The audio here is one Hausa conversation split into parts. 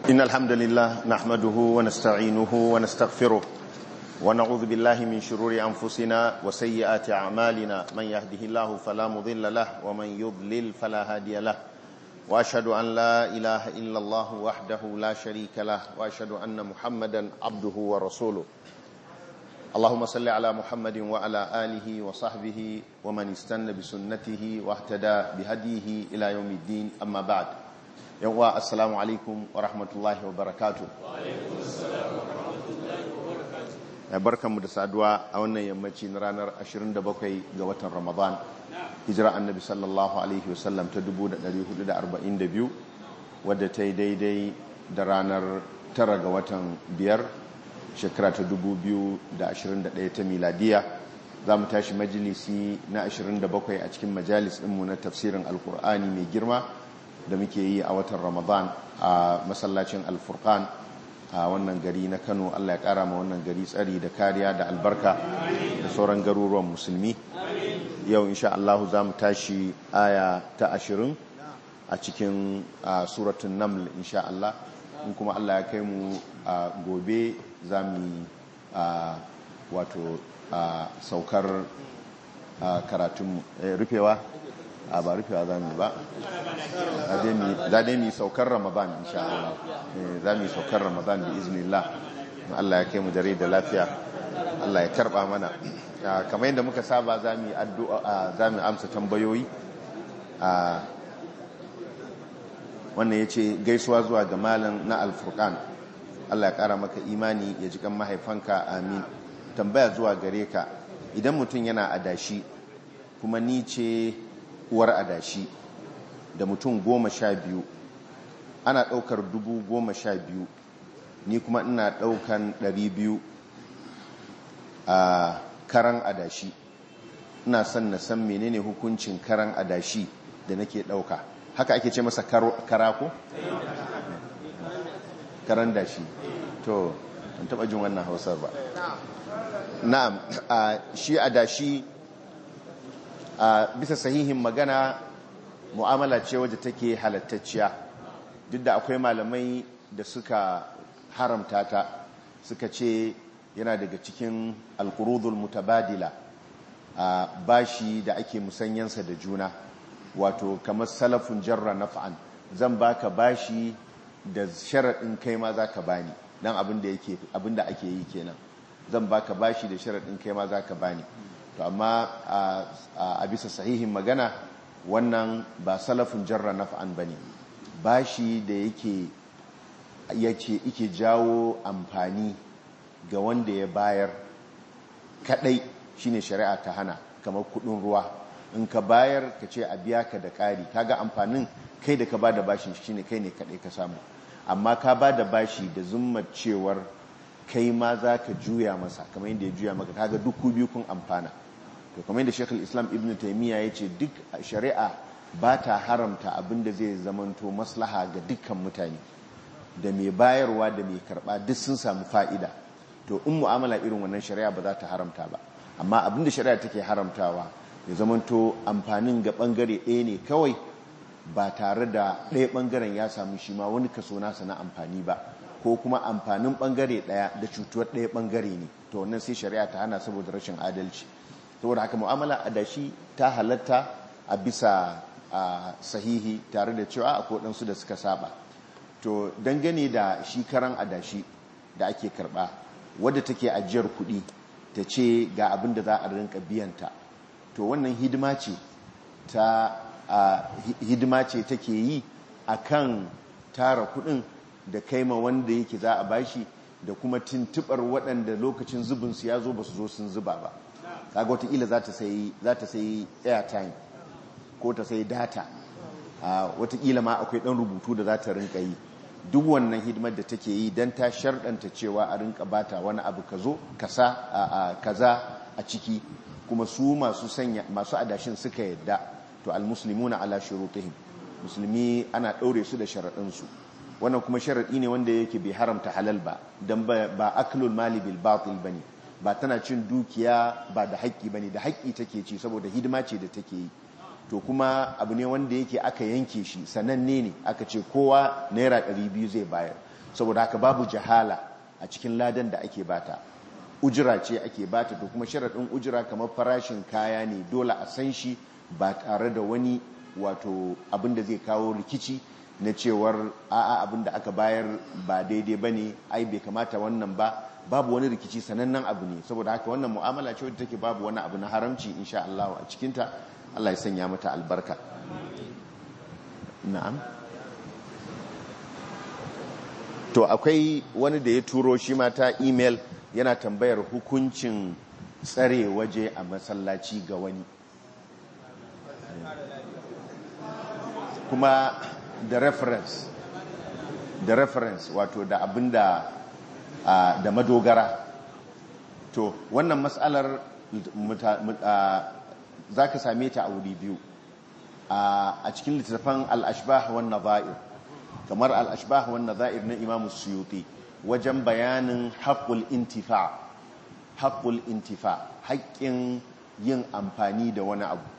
إن الحمد لله نحمده ونستعينه ونستغفره ونعوذ بالله من شرور أنفسنا وسيئات أعمالنا من يهده الله فلا مضل له ومن يضلل فلا هادي له وأشهد أن لا إله إلا الله وحده لا شريك له وأشهد أن محمدا عبده ورسوله اللهم صل على محمد وعلى آله وصحبه ومن استنى بسنته واهتدى بهديه إلى يوم الدين أما بعد يوم السلام عليكم ورحمة الله وبركاته وعليكم السلام ورحمة الله وبركاته barkanmu da saduwa a wannan yammaci na ranar 27 ga watan Ramadan hijira annabi sallallahu alaihi wasallam ta 1442 wadda ta yi daidai da ranar 9 ga watan biyar shekara ta 2021 ta miladiya za mu tashi majalisi na 27 a cikin majalis ɗinmu na tafsirin alkur'ani mai girma da muke yi a watan ramadan a masallacin alfurkan a wannan gari na kano allah ya kara ma wannan gari tsari da kariya da albarka da sauran garuruwan musulmi yau insha allahu za mu tashi aya ta 20 a cikin suratun naml insha allah in kuma allah ya kai mu gobe za mu wato saukar karatunmu rufewa a ba rufewa za mu ba za dai mu saukar ramadan insha Allah za mu saukar ramadan bi iznillah Allah ya kai mu dare da lafiya Allah ya karba mana kamar yadda muka saba za mu addu'a za mu amsa tambayoyi wannan ya ce gaisuwa zuwa ga malam na alfurkan Allah ya kara maka imani ya ji kan mahaifanka amin tambaya zuwa gare ka idan mutum yana adashi kuma ni ce uwar adashi da mutum goma sha biyu ana ɗaukar dubu goma sha biyu ni kuma ina ɗaukan ɗari biyu a karan adashi ina son na san menene hukuncin karan adashi da nake ɗauka haka ake ce masa karako? karan dashi to an taɓa jin wannan hausar ba na'am shi adashi a bisa sahihin magana mu'amala ce wadda take halattacciya duk da akwai malamai da suka haramta ta suka ce yana daga cikin alkurudul mutabadila a bashi da ake musanyansa da juna wato kamar salafun jarra naf'an zan baka bashi da sharaɗin kai ma za ka bani don abin da ake yi kenan zan baka bashi da sharaɗin kai ma za ka bani to amma a bisa sahihin magana wannan ba salafin jarra naf'an bane bashi da yake yace yake jawo amfani ga wanda ya bayar kadai shine shari'a ta hana kamar kudin ruwa in ka bayar ka ce a biya ka da ƙari kaga amfanin kai da ka bada bashin shine kai ne kadai ka samu amma ka bada bashi da zummar cewar kai ma za ka juya masa kamar yadda ya juya maka kaga duk biyu kun amfana to kamar yadda shekul islam ibn taimiyya ya ce duk shari'a ba ta haramta abinda zai zamanto maslaha ga dukkan mutane da mai bayarwa da mai karba duk sun samu fa'ida to in mu'amala irin wannan shari'a ba za ta haramta ba amma abinda shari'a take haramtawa ya zamanto amfanin ga bangare ɗaya ne kawai ba tare da ɗaya bangaren ya samu shi ma wani kaso nasa na amfani ba ko kuma amfanin bangare ɗaya da cutuwar ɗaya bangare ne to wannan sai shari'a ta hana saboda rashin adalci saboda haka mu'amala adashi ta halatta a bisa sahihi tare da cewa akwai waɗansu da suka saba to dangane da shi karan adashi da ake karɓa wadda take ajiyar kuɗi ta ce ga abin da za a rinka biyanta to wannan hidima ce ta hidima ce take yi akan tara kuɗin da kaima wanda yake za a bashi da kuma tuntubar waɗanda lokacin zubinsu ya zo ba su zo sun zuba ba kaga wataƙila za ta sayi airtime ko ta sayi data wataƙila ma akwai ɗan rubutu da za ta rinka yi duk wannan hidimar da take yi don ta sharɗanta cewa a rinka bata wani abu ka zo kaza a ciki kuma su masu sanya masu adashin suka yadda to almuslimuna ala shurutihim musulmi ana ɗaure su da sharaɗinsu wannan kuma sharaɗi ne wanda yake bai haramta halal ba don ba aklul mali bil batil bane ba tana cin dukiya ba da haƙƙi bane da haƙƙi take ci saboda hidima ce da take yi to kuma abu ne wanda yake aka yanke shi sananne ne aka ce kowa naira 200 zai bayar saboda haka babu jahala a cikin ladan da ake bata ujira ce ake bata to kuma sharaɗin ujira kamar farashin kaya ne dole a san shi ba tare da wani wato abin da zai kawo rikici na cewar a'a abin da aka bayar ba daidai ba ne ai bai kamata wannan ba babu wani rikici sanannen abu ne saboda haka wannan mu'amala ce wadda take babu wani abu na haramci insha Allah a cikinta Allah ya sanya mata albarka na'am to akwai wani da ya turo shi ma ta email yana tambayar hukuncin tsare waje a masallaci ga wani kuma da reference da reference wato da abinda da madogara to wannan matsalar za ka same ta a wuri biyu a cikin littattafan al'ashbah wa naza'ir kamar al'ashbah wa naza'ir na imamu suyuti wajen bayanin haƙul intifa haƙul intifa haƙƙin yin amfani da wani abu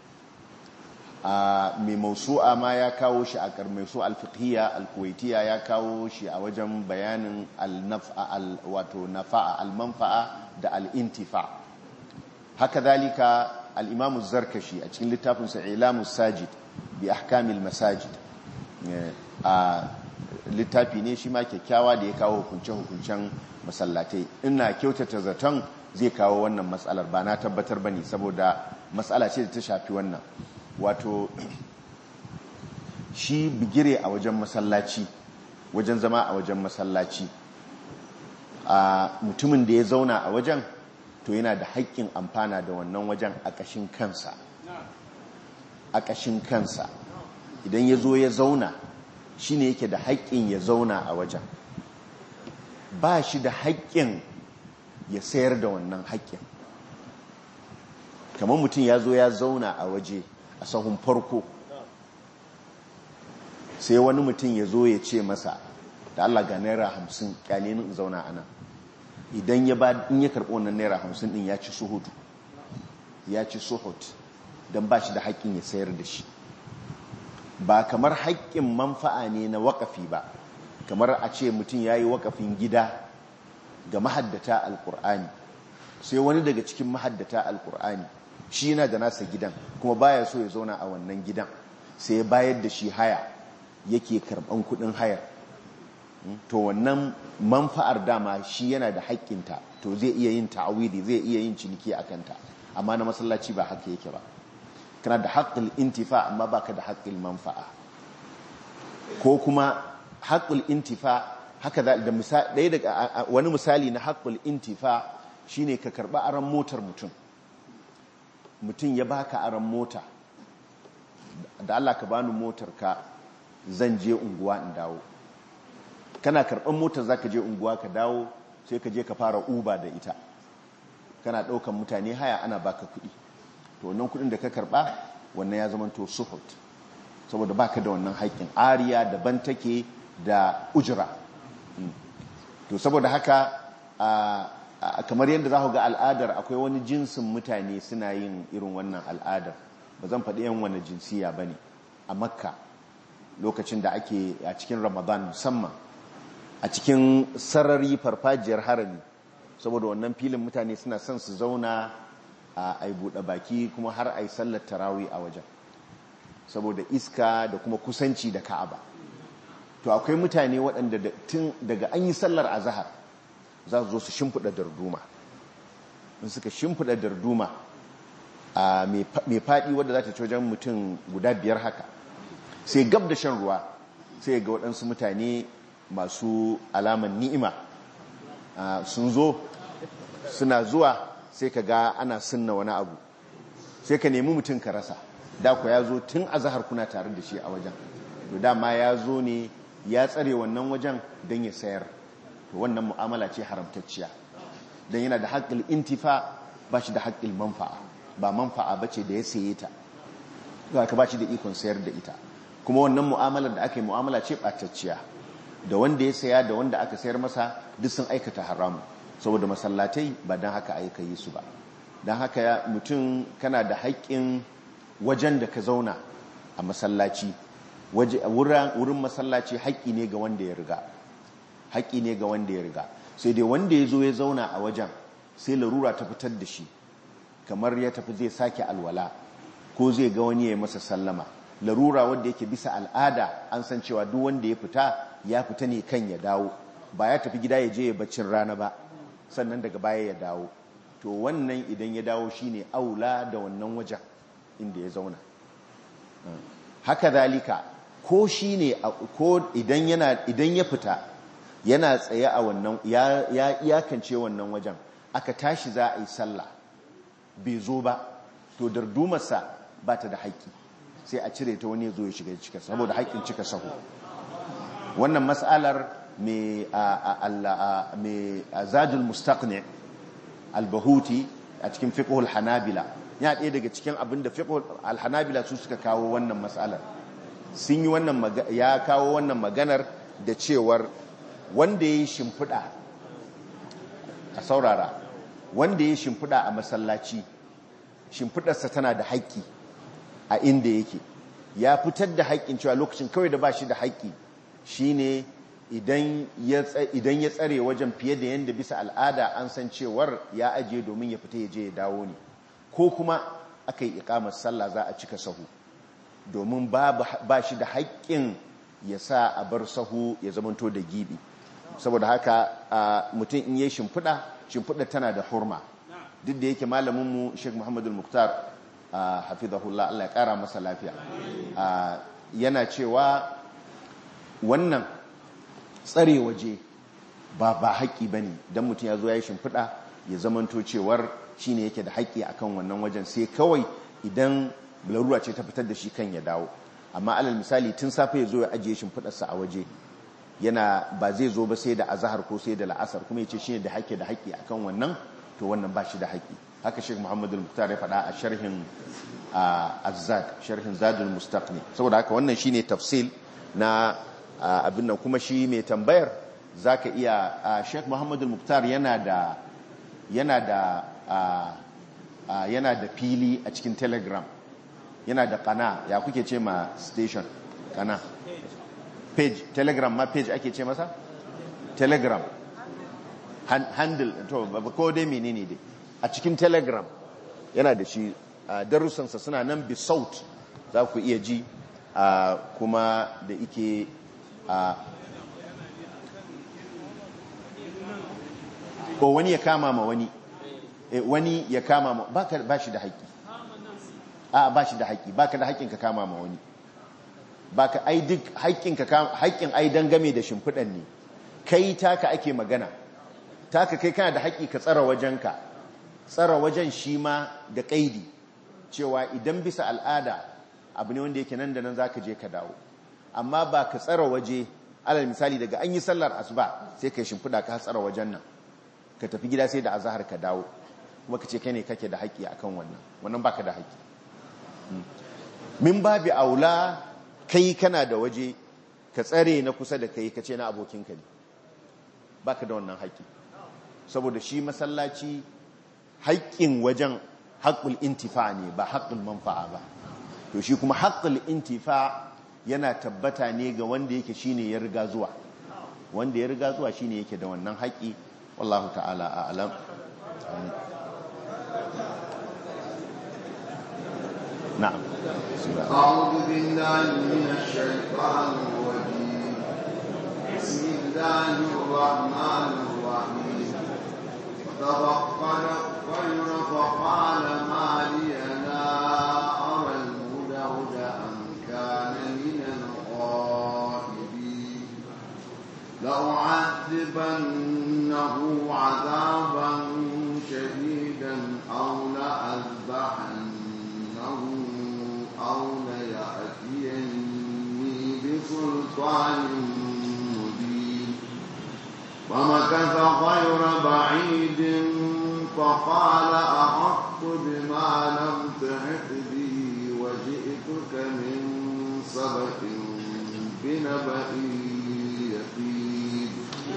mai mausu'a ma ya kawo shi a karmaisu alfiqhiyya alkuwaitiya ya kawo shi a wajen bayanin wato nafa'a almanfa'a da al'intifa haka zalika al'imamu zarkashi a cikin littafinsa ilamu sajid bi ahkamil masajid a littafi ne shi ma kyakkyawa da ya kawo hukunce-hukuncen masallatai ina kyautata zaton zai kawo wannan matsalar ba na tabbatar ba ne saboda matsala ce da ta shafi wannan wato shi bigire a wajen masallaci wajen zama a wajen masallaci a mutumin da ya zauna a wajen to yana da haƙƙin amfana da wannan wajen a ƙashin kansa a ƙashin kansa idan ya zo ya zauna shi ne yake da haƙƙin ya zauna a wajen ba shi da haƙƙin ya sayar da wannan haƙƙin kamar mutum ya zo ya zauna a waje a sahun farko sai wani mutum ya zo ya ce masa da Allah ga naira hamsin kyale in zauna ana idan ya ba in ya karɓi wannan naira hamsin ɗin ya ci suhutu ya ci suhut don ba shi da haƙƙin ya sayar da shi ba kamar haƙƙin manfa'a ne na waƙafi ba kamar a ce mutum ya yi waƙafin gida ga mahaddata alƙur'ani sai wani daga cikin mahaddata alƙur'ani shi yana da nasa gidan kuma baya so ya zauna a wannan gidan sai ya bayar da shi haya yake karban kudin hayar to wannan manfa'ar dama shi yana da haƙƙinta to zai iya yin ta'awidi zai iya yin ciniki a kanta amma na masallaci ba haka yake ba kana da haƙƙul intifa amma baka da haƙƙul manfa'a ko kuma haƙƙul intifa haka da ɗaya daga wani misali na haƙƙul intifa shine ka karɓi aron motar mutum mutum ya baka aron mota da Allah ka bani motar ka zan je unguwa in dawo kana karɓar motar za ka je unguwa ka dawo sai ka je ka fara uba da ita kana ɗaukan mutane haya ana baka kuɗi to wannan kuɗin da ka karɓa wannan ya zama to suhut saboda baka da wannan haƙƙin ariya daban take da ujira to saboda haka kamar yadda za ku ga al'adar akwai wani jinsin mutane suna yin irin wannan al'adar ba zan faɗi yan wani jinsiya ba ne a makka lokacin da ake a cikin ramadan musamman a cikin sarari farfajiyar harami saboda wannan filin mutane suna son su zauna a yi buɗe baki kuma har a yi sallar tarawi a wajen saboda iska da kuma kusanci da ka'aba to akwai mutane waɗanda tun daga an yi sallar azahar za su zo su shimfiɗa darduma in suka shimfiɗa darduma a mai faɗi wadda za ta ci wajen mutum guda biyar haka sai gab da shan ruwa sai ga waɗansu mutane masu alaman ni'ima sun zo suna zuwa sai ka ga ana sunna wani abu sai ka nemi mutum ka rasa da ku ya zo tun a zahar kuna tare da shi a wajen to dama ya zo ne ya tsare wannan wajen don ya sayar to wannan mu'amala ce haramtacciya don yana da haƙƙil intifa ba shi da haƙƙil manfa'a ba manfa'a ba ce da ya saye ta za ka ba shi da ikon sayar da ita kuma wannan mu'amalar da aka yi mu'amala ce ɓatacciya da wanda ya saya da wanda aka sayar masa duk sun aikata haramu saboda masallatai ba don haka aika yi su ba don haka mutum kana da haƙƙin wajen da ka zauna a masallaci wurin masallaci haƙƙi ne ga wanda ya riga haƙƙi ne ga wanda ya riga sai dai wanda ya zo ya zauna a wajen sai larura ta fitar da shi kamar ya tafi zai sake alwala ko zai ga wani ya yi masa sallama larura wanda yake bisa al'ada an san cewa duk wanda ya fita ya fita ne kan ya dawo ba ya tafi gida ya je ya baccin rana ba sannan daga baya ya dawo to wannan idan ya dawo shine aula da wannan wajen inda ya zauna haka zalika ko shine ko idan yana idan ya fita yana tsaye a wannan ya iyakance wannan wajen aka tashi za a yi sallah bai zo ba to dardumarsa ba ta da haƙƙi sai a cire ta wani ya zo ya shiga cika saboda haƙƙin cika sahu wannan mas'alar mai zadul mustaqni al-bahuti a cikin fiqhul hanabila ya ɗaya daga cikin abin da fiqhul al-hanabila su suka kawo wannan mas'alar sun yi wannan ya kawo wannan maganar da cewar wanda ya yi shimfiɗa a saurara wanda ya yi shimfiɗa a masallaci shimfiɗarsa tana da haƙƙi a inda yake ya fitar da haƙƙin cewa lokacin kawai da ba shi da haƙƙi shine idan ya tsare wajen fiye da yadda bisa al'ada an san cewar ya ajiye domin ya fita ya je ya dawo ne ko kuma aka yi ikamar sallah za a cika sahu domin ba shi da haƙƙin ya sa a bar sahu ya zamanto da gibi saboda haka mutum in yi shimfiɗa shimfiɗa tana da hurma duk da yake malaminmu sheik muhammadu muktar hafizahullah allah ya ƙara masa lafiya yana cewa wannan tsare waje ba ba haƙƙi ba ne don mutum ya zo ya yi shimfiɗa ya zamanto cewar shi ne yake da haƙƙi a kan wannan wajen sai kawai idan larura ce ta fitar da shi kan ya dawo amma alal misali tun safe ya zo ya ajiye shimfiɗarsa a waje yana ba zai zo ba sai da azahar ko sai da la'asar kuma ya ce shi ne da haƙƙi da haƙƙi a kan wannan to wannan ba shi da haƙƙi haka shek muhammadu muktar ya faɗa a sharhin azzad sharhin zadul mustaqni saboda haka wannan shine tafsil na abin nan kuma shi mai tambayar zaka iya shek muhammadu muktar yana da yana da yana da fili a cikin telegram yana da kana ya kuke ce ma station kana page telegram ma page ake ce masa telegram handle to ko dai menene dai a cikin telegram yana da shi darussansa suna nan bi saut za ku iya ji kuma da ike ko wani ya kama ma wani wani ya kama ma ba shi da haƙƙi a ba shi da haƙƙi ba ka da haƙƙin ka kama ma wani ba ka ai duk haƙƙin ai dangame da shimfiɗan ne kai taka ake magana taka kai kana da haƙƙi ka tsara wajenka tsara wajen shi ma da ƙaidi cewa idan bisa al'ada abu ne wanda yake nan da nan za ka je ka dawo amma ba ka tsara waje alal misali daga an yi sallar asuba sai ka yi shimfiɗa ka tsara wajen nan ka tafi gida sai da azahar ka dawo kuma ka ce kai ne kake da haƙƙi akan wannan wannan baka da haƙƙi min babi aula kai kana da waje ka tsare na kusa da kai ka ce na abokinka ne baka da wannan haƙƙi saboda shi masallaci haƙƙin wajen haƙƙul intifa ne ba haƙƙul manfa'a ba to shi kuma haƙƙul intifa yana tabbata ne ga wanda yake shine ya riga zuwa wanda ya riga zuwa shine yake da wannan haƙƙi wallahu ta'ala a'lam na'am أعوذ بالله من الشيطان الرجيم بسم الله الرحمن الرحيم وتفقد الطير فقال ما لي لا أرى الهدهد أم كان من الغائبين لأعذبنه عذابا شديدا أو لأذبحنه أو ليأتيني بسلطان مبين فمكث غير بعيد فقال أحط بما لم تحط به وجئتك من سبق بنبأ يقين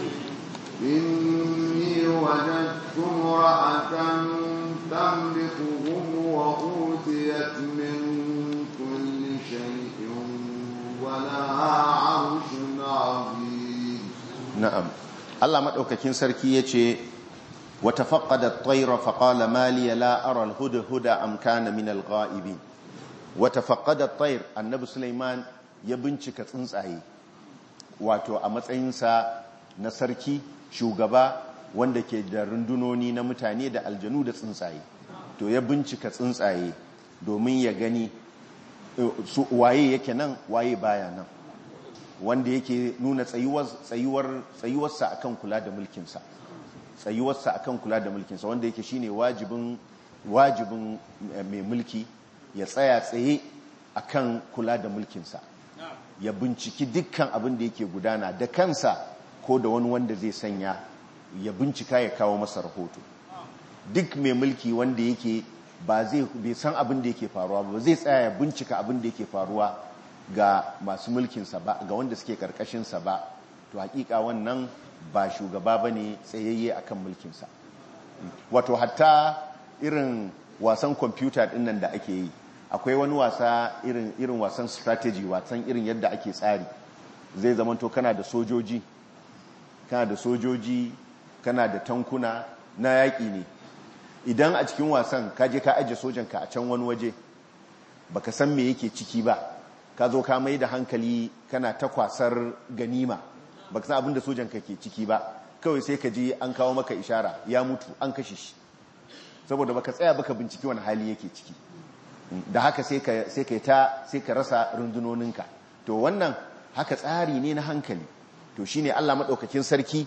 إني وجدت امرأة تملكهم وأوتيت من كل شيء ولها عرش عظيم na'am Allah madaukakin sarki yace wa tafaqqada at-tayra fa qala ma li la ara al-huda huda am kana min al-ghaibin wa tafaqqada at-tayr annabi Sulaiman ya bincika tsuntsaye wato a matsayinsa na sarki shugaba wanda ke da rundunoni na mutane da aljanu da tsuntsaye to ya bincika tsuntsaye domin ya gani su waye yake nan waye baya nan wanda yake nuna tsayuwarsa akan kula da mulkinsa tsayuwarsa akan kula da mulkinsa wanda yake shine wajibin wajibin mai mulki ya tsaya tsaye akan kula da mulkinsa ya binciki dukkan abin da yake gudana da kansa ko da wani wanda zai sanya ya bincika ya kawo masa rahoto duk mai mulki wanda yake ba zai bai san abin da yake faruwa ba zai tsaya ya bincika abin da yake faruwa ga masu mulkinsa ba ga wanda suke karkashinsa ba to hakika wannan ba shugaba ba ne tsayayye akan mulkinsa wato hatta irin wasan kwamfuta dinnan da ake yi akwai wani wasa irin irin wasan strategy wasan irin yadda ake tsari zai zamanto kana da sojoji kana da sojoji kana da tankuna na yaƙi ne idan a cikin wasan ka je ka ajiye sojanka a can wani waje baka san me yake ciki ba ka zo ka mai da hankali kana ta kwasar ganima baka san abin da sojanka ke ciki ba kawai sai ka je an kawo maka ishara ya mutu an kashe shi saboda baka tsaya baka binciki wani hali yake ciki da haka sai ka ta sai ka rasa rundunoninka to wannan haka tsari ne na hankali to shine Allah madaukakin sarki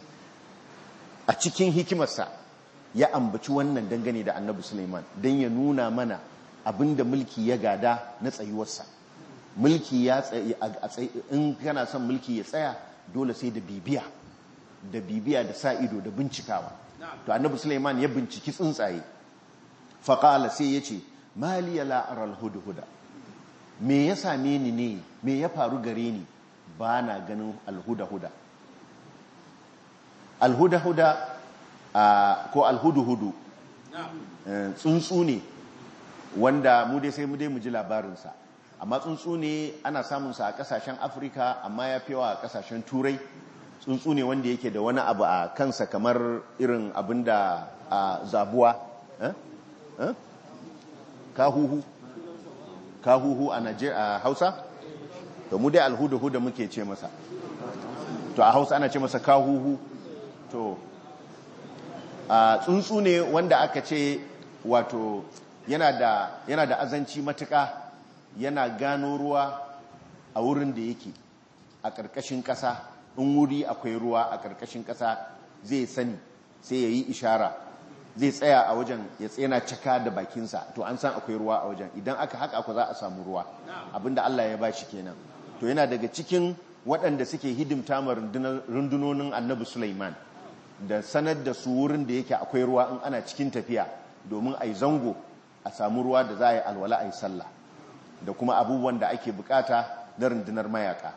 a cikin hikimarsa ya ambaci wannan dangane da Annabi Sulaiman dan ya nuna mana abinda mulki ya gada na tsayuwarsa mulki ya tsaye in kana son mulki ya tsaya dole sai da bibiya da bibiya da sa ido da bincikawa to Annabi Sulaiman ya binciki tsuntsaye faqala sai yace maliya la'aral hudhuda me ya same ni ne me ya faru gare ni ba na ganin alhuda-huda alhuda-huda ko alhudu-hudu tsuntsu ne wanda mu dai sai mu dai mu ji labarinsa amma tsuntsu ne ana samunsa a kasashen afirka amma ya fi a kasashen turai tsuntsu ne wanda yake da wani abu a kansa kamar irin abin da zabuwa kahuhu kahuhu a a hausa to mu dai alhuda-huda muke ce masa to a hausa ana ce masa kahuhu to a tsuntsu ne wanda aka ce wato yana da yana da azanci matuka yana gano ruwa a wurin da yake a ƙarƙashin ƙasa in wuri akwai ruwa a ƙarƙashin ƙasa zai sani sai ya yi ishara zai tsaya a wajen ya tsena caka da bakinsa to an san akwai ruwa a wajen idan aka haka aku za a samu ruwa abinda Allah ya bashi kenan to yana daga cikin waɗanda suke hidimta ma rundunonin annabi Sulaiman da sanar da su wurin da yake akwai ruwa in ana cikin tafiya domin a yi zango a samu ruwa da za a yi alwala a yi sallah da kuma abubuwan da ake bukata na rundunar mayaka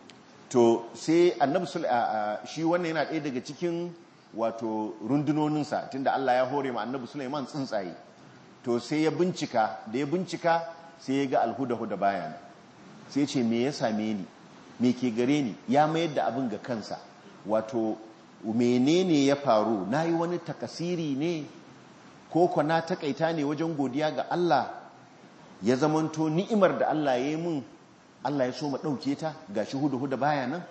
to sai annabi shi wannan yana ɗaya daga cikin wato rundunoninsa tunda Allah ya hore ma annabi Sulaiman tsuntsaye to sai ya bincika da ya bincika sai ya ga alhuda-huda bayan sai ce me ya same ni me ke gare ni ya mayar da abin ga kansa wato menene ya faru na yi wani takasiri ne ko kwana takaita ne wajen godiya ga Allah ya zamanto ni'imar da Allah ya yi mun Allah ya so ma ɗauke ta ga shi huda-huda baya nan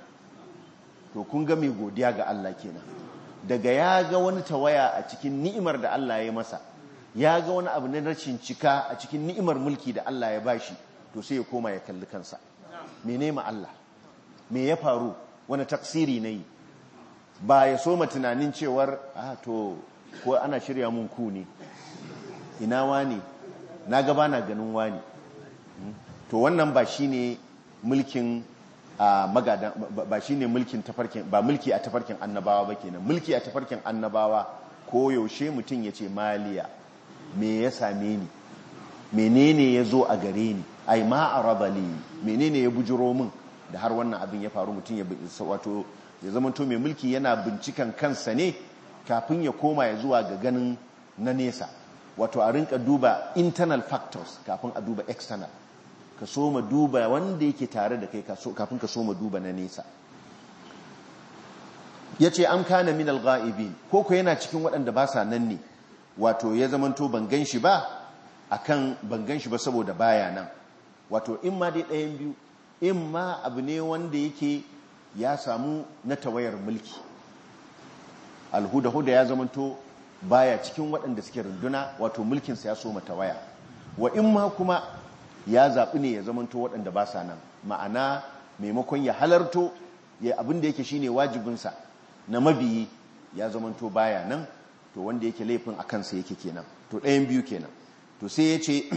to kun ga mai godiya ga Allah kenan daga ya ga wani tawaya a cikin ni'imar da Allah ya masa ya ga wani abu na rashin cika a cikin ni'imar mulki da Allah ya bashi to sai ya koma ya kalli kansa mene ma Allah me ya faru wani taksiri na yi ba ya soma tunanin cewar a to ko ana shirya mun ku ne ina wani na gaba na ganin wani to wannan ba shine mulkin magadan ba shine mulkin tafarkin ba mulki a tafarkin annabawa ba kenan mulki a tafarkin annabawa ko yaushe mutum ya ce maliya me ya same ni menene ya zo a gare ni ai ma arabali menene ya bujiro min da har wannan abin ya faru mutum ya wato ya zama to mai mulki yana bincikan kansa ne kafin ya koma ya zuwa ga ganin na nesa wato a rinka duba internal factors kafin a duba external ka so ma duba wanda yake tare da kai kafin ka so ma duba na nesa yace am kana min al-ghaibin ko ko yana cikin waɗanda ba sa nan ne wato ya zamanto ban gan shi ba akan ban gan shi ba saboda baya nan wato in ma dai ɗayan biyu in ma abu ne wanda yake ya samu na tawayar mulki alhuda-huda ya zamanto baya cikin waɗanda suke runduna wato mulkinsa ya so tawaya wa in ma kuma ya zaɓi ne ya zamanto waɗanda ba sa nan ma'ana maimakon ya halarto ya abin da yake shine wajibinsa na mabiyi ya zamanto baya nan to wanda yake laifin a kansa yake kenan to ɗayan biyu kenan to sai ya ce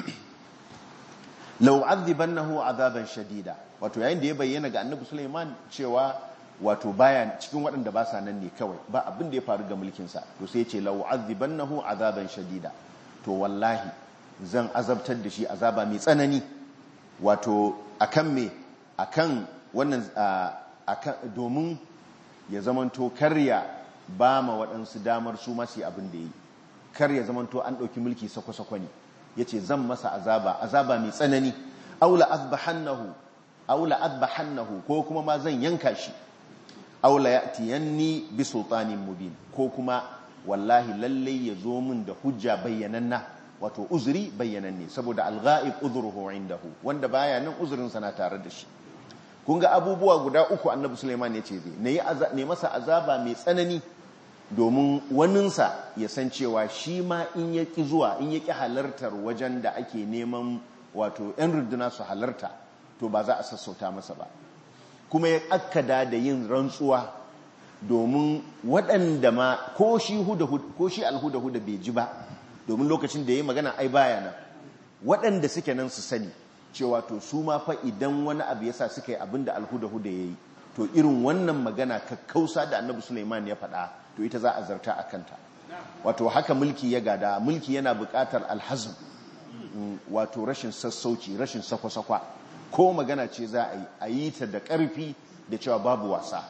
lau azibannahu azaban shadida wato yayin da ya bayyana ga annabi Sulaiman cewa wato baya cikin waɗanda ba sa nan ne kawai ba abin da ya faru ga mulkinsa to sai ya ce lau azibannahu azaban shadida to wallahi zan azabtar da shi azaba mai tsanani wato akan me akan wannan akan domin ya zamanto karya ba ma waɗansu damar su masu abin da ya yi kar ya zamanto an ɗauki mulki sako-sako ne ya ce zan masa azaba azaba mai tsanani aula azbahannahu aula azbahannahu ko kuma ma zan yanka shi aula ya'tiyanni bi sultanin mubin ko kuma wallahi lallai ya zo min da hujja bayyananna wato uzuri bayyananne saboda al-ghaib udhruhu indahu wanda baya nan uzurin sa na tare da shi kun ga abubuwa guda uku annabi Sulaiman ya ce zai ne masa azaba mai tsanani domin waninsa ya san cewa shi ma in ya ƙi zuwa in ya ƙi halartar wajen da ake neman wato 'yan runduna su halarta to ba za a sassauta masa ba kuma ya akkada da yin rantsuwa domin waɗanda ma ko shi alhuda-huda bai ji ba domin lokacin da ya yi magana ai baya nan waɗanda suke nan su sani cewa to su ma fa idan wani abu ya sa suka yi abin da alhuda-huda ya yi to irin wannan magana kakkausa da annabi suleiman ya faɗa to ita za a zarta a kanta wato haka mulki ya gada mulki yana buƙatar alhazm wato rashin sassauci rashin sakwa-sakwa ko magana ce za a yi a yi ta da ƙarfi da cewa babu wasa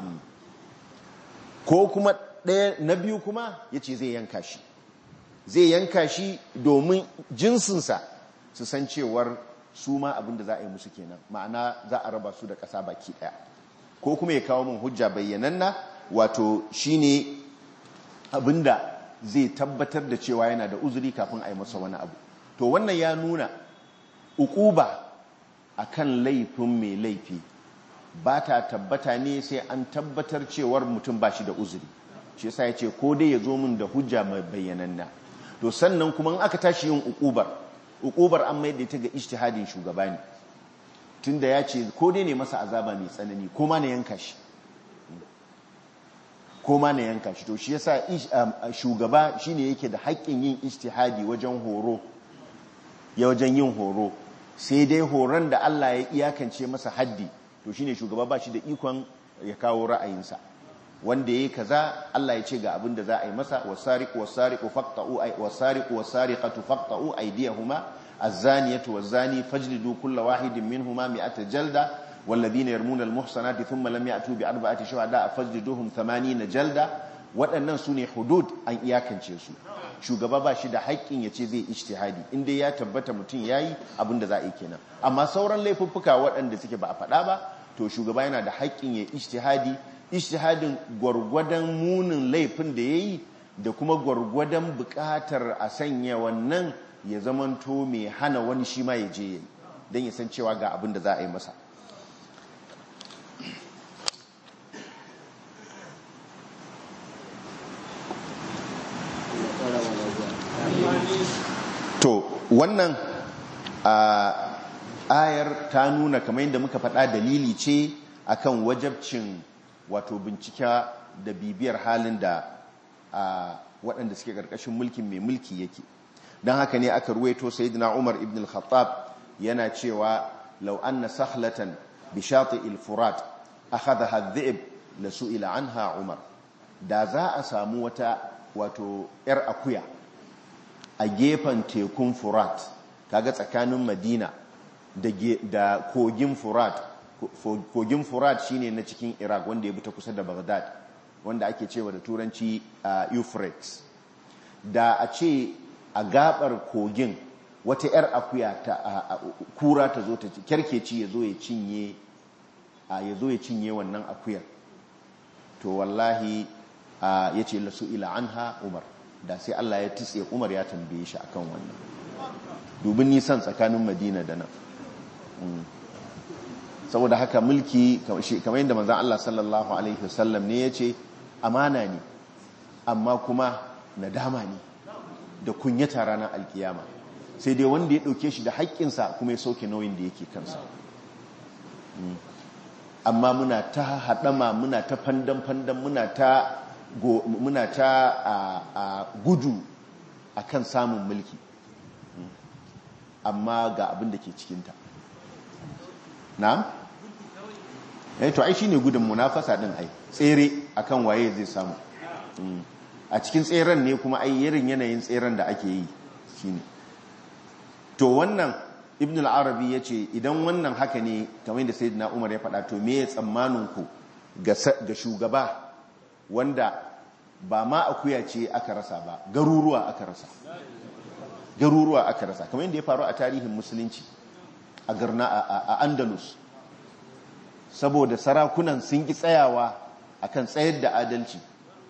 ko kuma ɗaya na biyu kuma ya ce zai yanka shi zai yanka shi domin jinsinsa su san cewar su ma abin da za a yi musu kenan ma'ana za a raba su da ƙasa baki ɗaya ko kuma ya kawo min hujja bayyananna wato shine abinda zai tabbatar da cewa yana da uzuri kafin a yi masa wani abu to wannan ya nuna ukuba akan laifin mai laifi ba ta tabbata ne sai an tabbatar cewar mutum ba shi da uzuri shi yasa ya ce ko dai ya zo min da hujja mai bayyananna to sannan kuma in aka tashi yin ukubar ukubar an mai da ita ga ijtihadin shugaba ne tunda ya ce ko dai ne masa azaba mai tsanani ko ma na yanka shi ko ma na yanka shi to shi yasa shugaba shine yake da haƙƙin yin ijtihadi wajen horo ya wajen yin horo sai dai horon da Allah ya iyakance masa haddi to shine shugaba ba shi da ikon ya kawo ra'ayinsa wanda yayi kaza Allah ya ce ga abin da za a yi masa wasariqu wasariqu faqta'u ay wasariqu wasariqatu faqta'u aydiyahuma az-zaniyatu waz-zani fajlidu kulla wahidin minhuma mi'ata jalda والذين يرمون المحصنات ثم لم يأتوا بأربعة شهداء فجلدوهم ثمانين جلدة waɗannan su ne hudud an iyakance su shugaba ba shi da haƙƙin ya ce zai ishtihadi inda ya tabbata mutum ya yi abinda za a yi kenan amma sauran laifuffuka waɗanda suke ba a faɗa ba to shugaba yana da haƙƙin ya ishtihadi ishtihadin gwargwadon munin laifin da ya yi da kuma gwargwadon buƙatar a sanya wannan ya zamanto mai hana wani shi ma ya je ya yi don ya san cewa ga abin da za a yi masa to wannan ayar ta nuna kamar yadda muka faɗa dalili ce akan wajabcin wato bincika da bibiyar halin da waɗanda suke ƙarƙashin mulkin mai mulki yake don haka ne aka ruwaito sayyidina umar ibn al-khattab yana cewa law anna sahlatan bi shati'il furat akhadha adh-dhi'b la su'ila anha umar da za a samu wata wato yar akuya a gefen tekun furat kaga tsakanin madina da kogin furat kogin furat shine na cikin iraq wanda ya bi ta kusa da baghdad wanda ake cewa da turanci euphrates da a ce a gabar kogin wata 'yar akuya ta kura ta zo ta kyarkeci ya zo ya cinye ya zo ya cinye wannan akuyar to wallahi ya ce lasu ila anha umar da sai Allah ya titse umar ya tambaye shi akan wannan dubin nisan tsakanin madina da nan saboda haka mulki kamar yadda manzan Allah sallallahu alaihi wasallam ne ya ce amana ne amma kuma nadama ne da kunyata ranar alkiyama sai dai wanda ya ɗauke shi da haƙƙinsa kuma ya sauke nauyin da yake kansa amma muna ta haɗama muna ta fandan-fandan muna ta muna ta a gudu a kan samun mulki amma ga abin da ke cikinta na? eh to ai shi ne gudun munafasa ɗin ai tsere akan waye zai samu a cikin tseren ne kuma ai irin yanayin tseren da ake yi shine to wannan ibn al-arabi ya ce idan wannan haka ne kamar da sayyidina umar ya faɗa to me ya tsammanin ku ga shugaba wanda ba ma akuya ce aka rasa ba garuruwa aka rasa garuruwa aka rasa kamar yadda ya faru a tarihin musulunci a garna a andalus saboda sarakunan sun ki tsayawa akan tsayar da adalci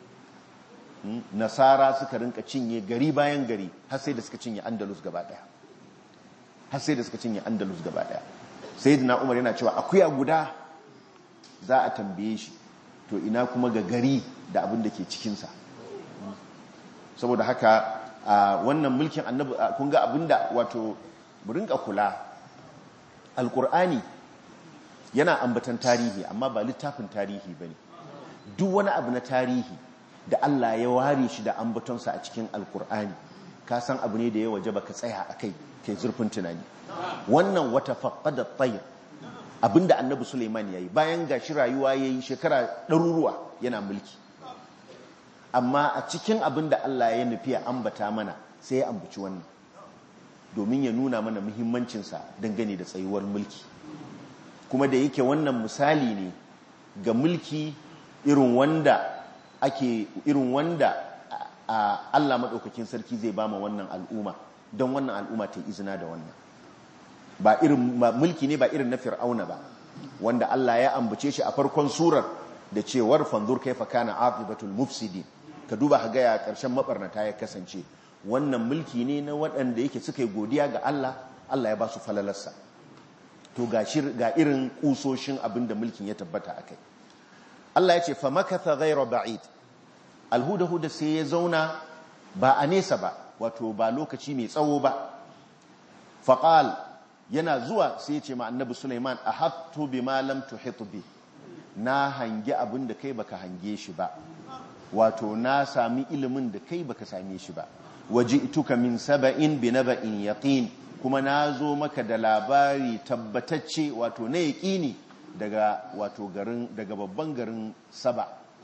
nasara suka rinka cinye gari bayan gari har sai da suka cinye andalus gaba daya har sai da suka cinye andalus gaba daya sayyidina umar yana cewa akuya guda za a tambaye shi to ina kuma ga gari da abin da ke cikinsa saboda haka wannan mulkin annabi kun ga abin da wato mu rinka kula alkur'ani yana ambatan tarihi amma ba littafin tarihi bane duk wani abu na tarihi da Allah ya ware shi da ambatonsa a cikin alkur'ani ka san abu ne da ya waje baka tsaya a kai kai zurfin tunani wannan wata faƙada tsayir abinda annabi suleiman ya yi bayan ga shi rayuwa ya yi shekara ɗaruruwa yana mulki amma a cikin abinda Allah ya nufi ya ambata mana sai ya ambaci wannan domin ya nuna mana muhimmancinsa dangane da tsayuwar mulki kuma da yake wannan misali ne ga mulki irin wanda ake irin wanda a Allah maɗaukakin sarki zai ba ma wannan al'umma don wannan al'umma ta izina da wannan ba irin mulki ne ba irin na fir'auna ba wanda Allah ya ambace shi a farkon surar da cewar fanzur kaifa kana aqibatul mufsidin ka duba ka ga ya karshen mabarnata ya kasance wannan mulki ne na waɗanda yake suka yi godiya ga Allah Allah ya ba su falalarsa to ga irin kusoshin abin da mulkin ya tabbata akai Allah ya ce fa makatha ghayra ba'id alhuda-huda sai ya zauna ba a nesa ba wato ba lokaci mai tsawo ba faƙal yana zuwa sai ya ce ma annabi suleiman a hattu bi malam tuhitu bi na hangi abin da kai baka hange shi ba wato na sami ilimin da kai baka same shi ba waje ituka min saba'in bi naba'in yaqin kuma na zo maka da labari tabbatacce wato na yaƙini daga wato garin daga babban garin saba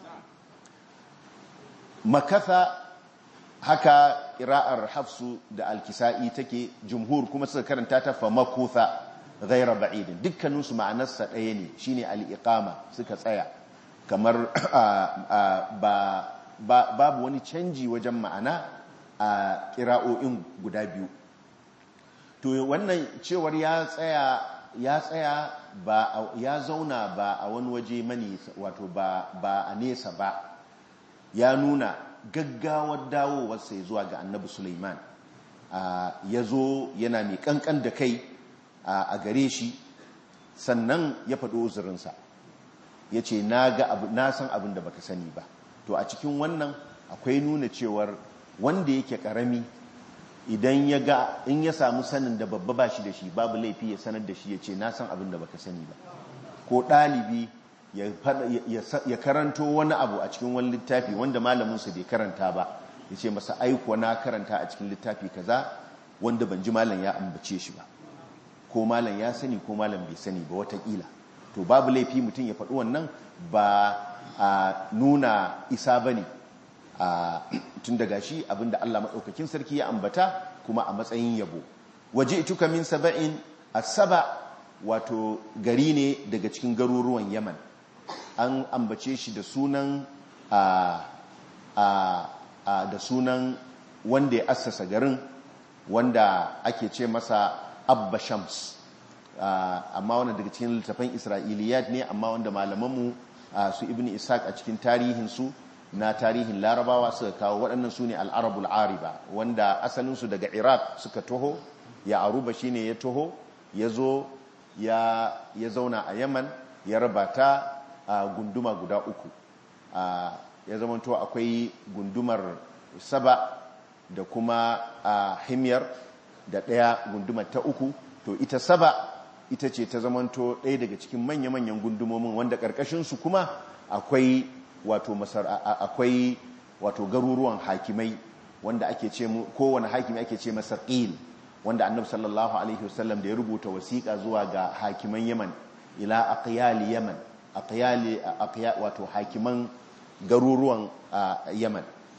makatha haka ƙira'ar hafsu da alkisa'i take jumhur kuma suka karanta ta fa makutha ghaira ba'idin dukkaninsu ma'anarsa ɗaya ne shine al'iqama suka tsaya kamar babu wani canji wajen ma'ana a ƙira'o'in guda biyu to wannan cewar ya tsaya ya tsaya ba ya zauna ba a wani waje mani wato ba a nesa ba ya nuna gaggawar dawowarsa zuwa ga annabi Suleiman ya zo yana mai kankan da kai a gare shi sannan ya faɗo uzurinsa ya ce na san abin da baka sani ba to a cikin wannan akwai nuna cewar wanda yake ƙarami idan ya ga in ya samu sanin da babba ba shi da shi babu laifi ya sanar da shi ya ce na san abin da baka sani ba ko ɗalibi ya karanto wani abu a cikin wani littafi wanda malaminsa bai karanta ba ya ce masa aiko na karanta a cikin littafi kaza wanda ban ji malam ya ambace shi ba ko malam ya sani ko malam bai sani ba watakila to babu laifi mutum ya faɗi wannan ba a nuna isa ba ne tun daga shi abinda Allah maɗaukakin sarki ya ambata kuma a matsayin yabo waje ituka min saba'in a saba wato gari ne daga cikin garuruwan yaman an ambace shi da sunan da sunan wanda ya assasa garin wanda ake ce masa abba shams amma wanda daga cikin littafan isra'iliyat ne amma wanda malamanmu su ibn ishaq a cikin tarihinsu na tarihin larabawa suka kawo waɗannan su ne al'arabul ariba wanda asalinsu daga iraq suka taho ya aruba shine ya taho ya zo ya zauna a yaman ya raba ta a gunduma guda uku ya zamanto akwai gundumar saba da kuma a himyar da ɗaya gundumar ta uku to ita saba ita ce ta zamanto ɗaya daga cikin manya-manyan gundumomin wanda ƙarƙashinsu kuma akwai wato masar akwai wato garuruwan hakimai wanda ake ce kowane hakimi ake ce masa qil wanda annabi sallallahu alaihi wasallam da ya rubuta wasiƙa zuwa ga hakiman yaman ila aqyali yaman aqyali aqya wato hakiman garuruwan yaman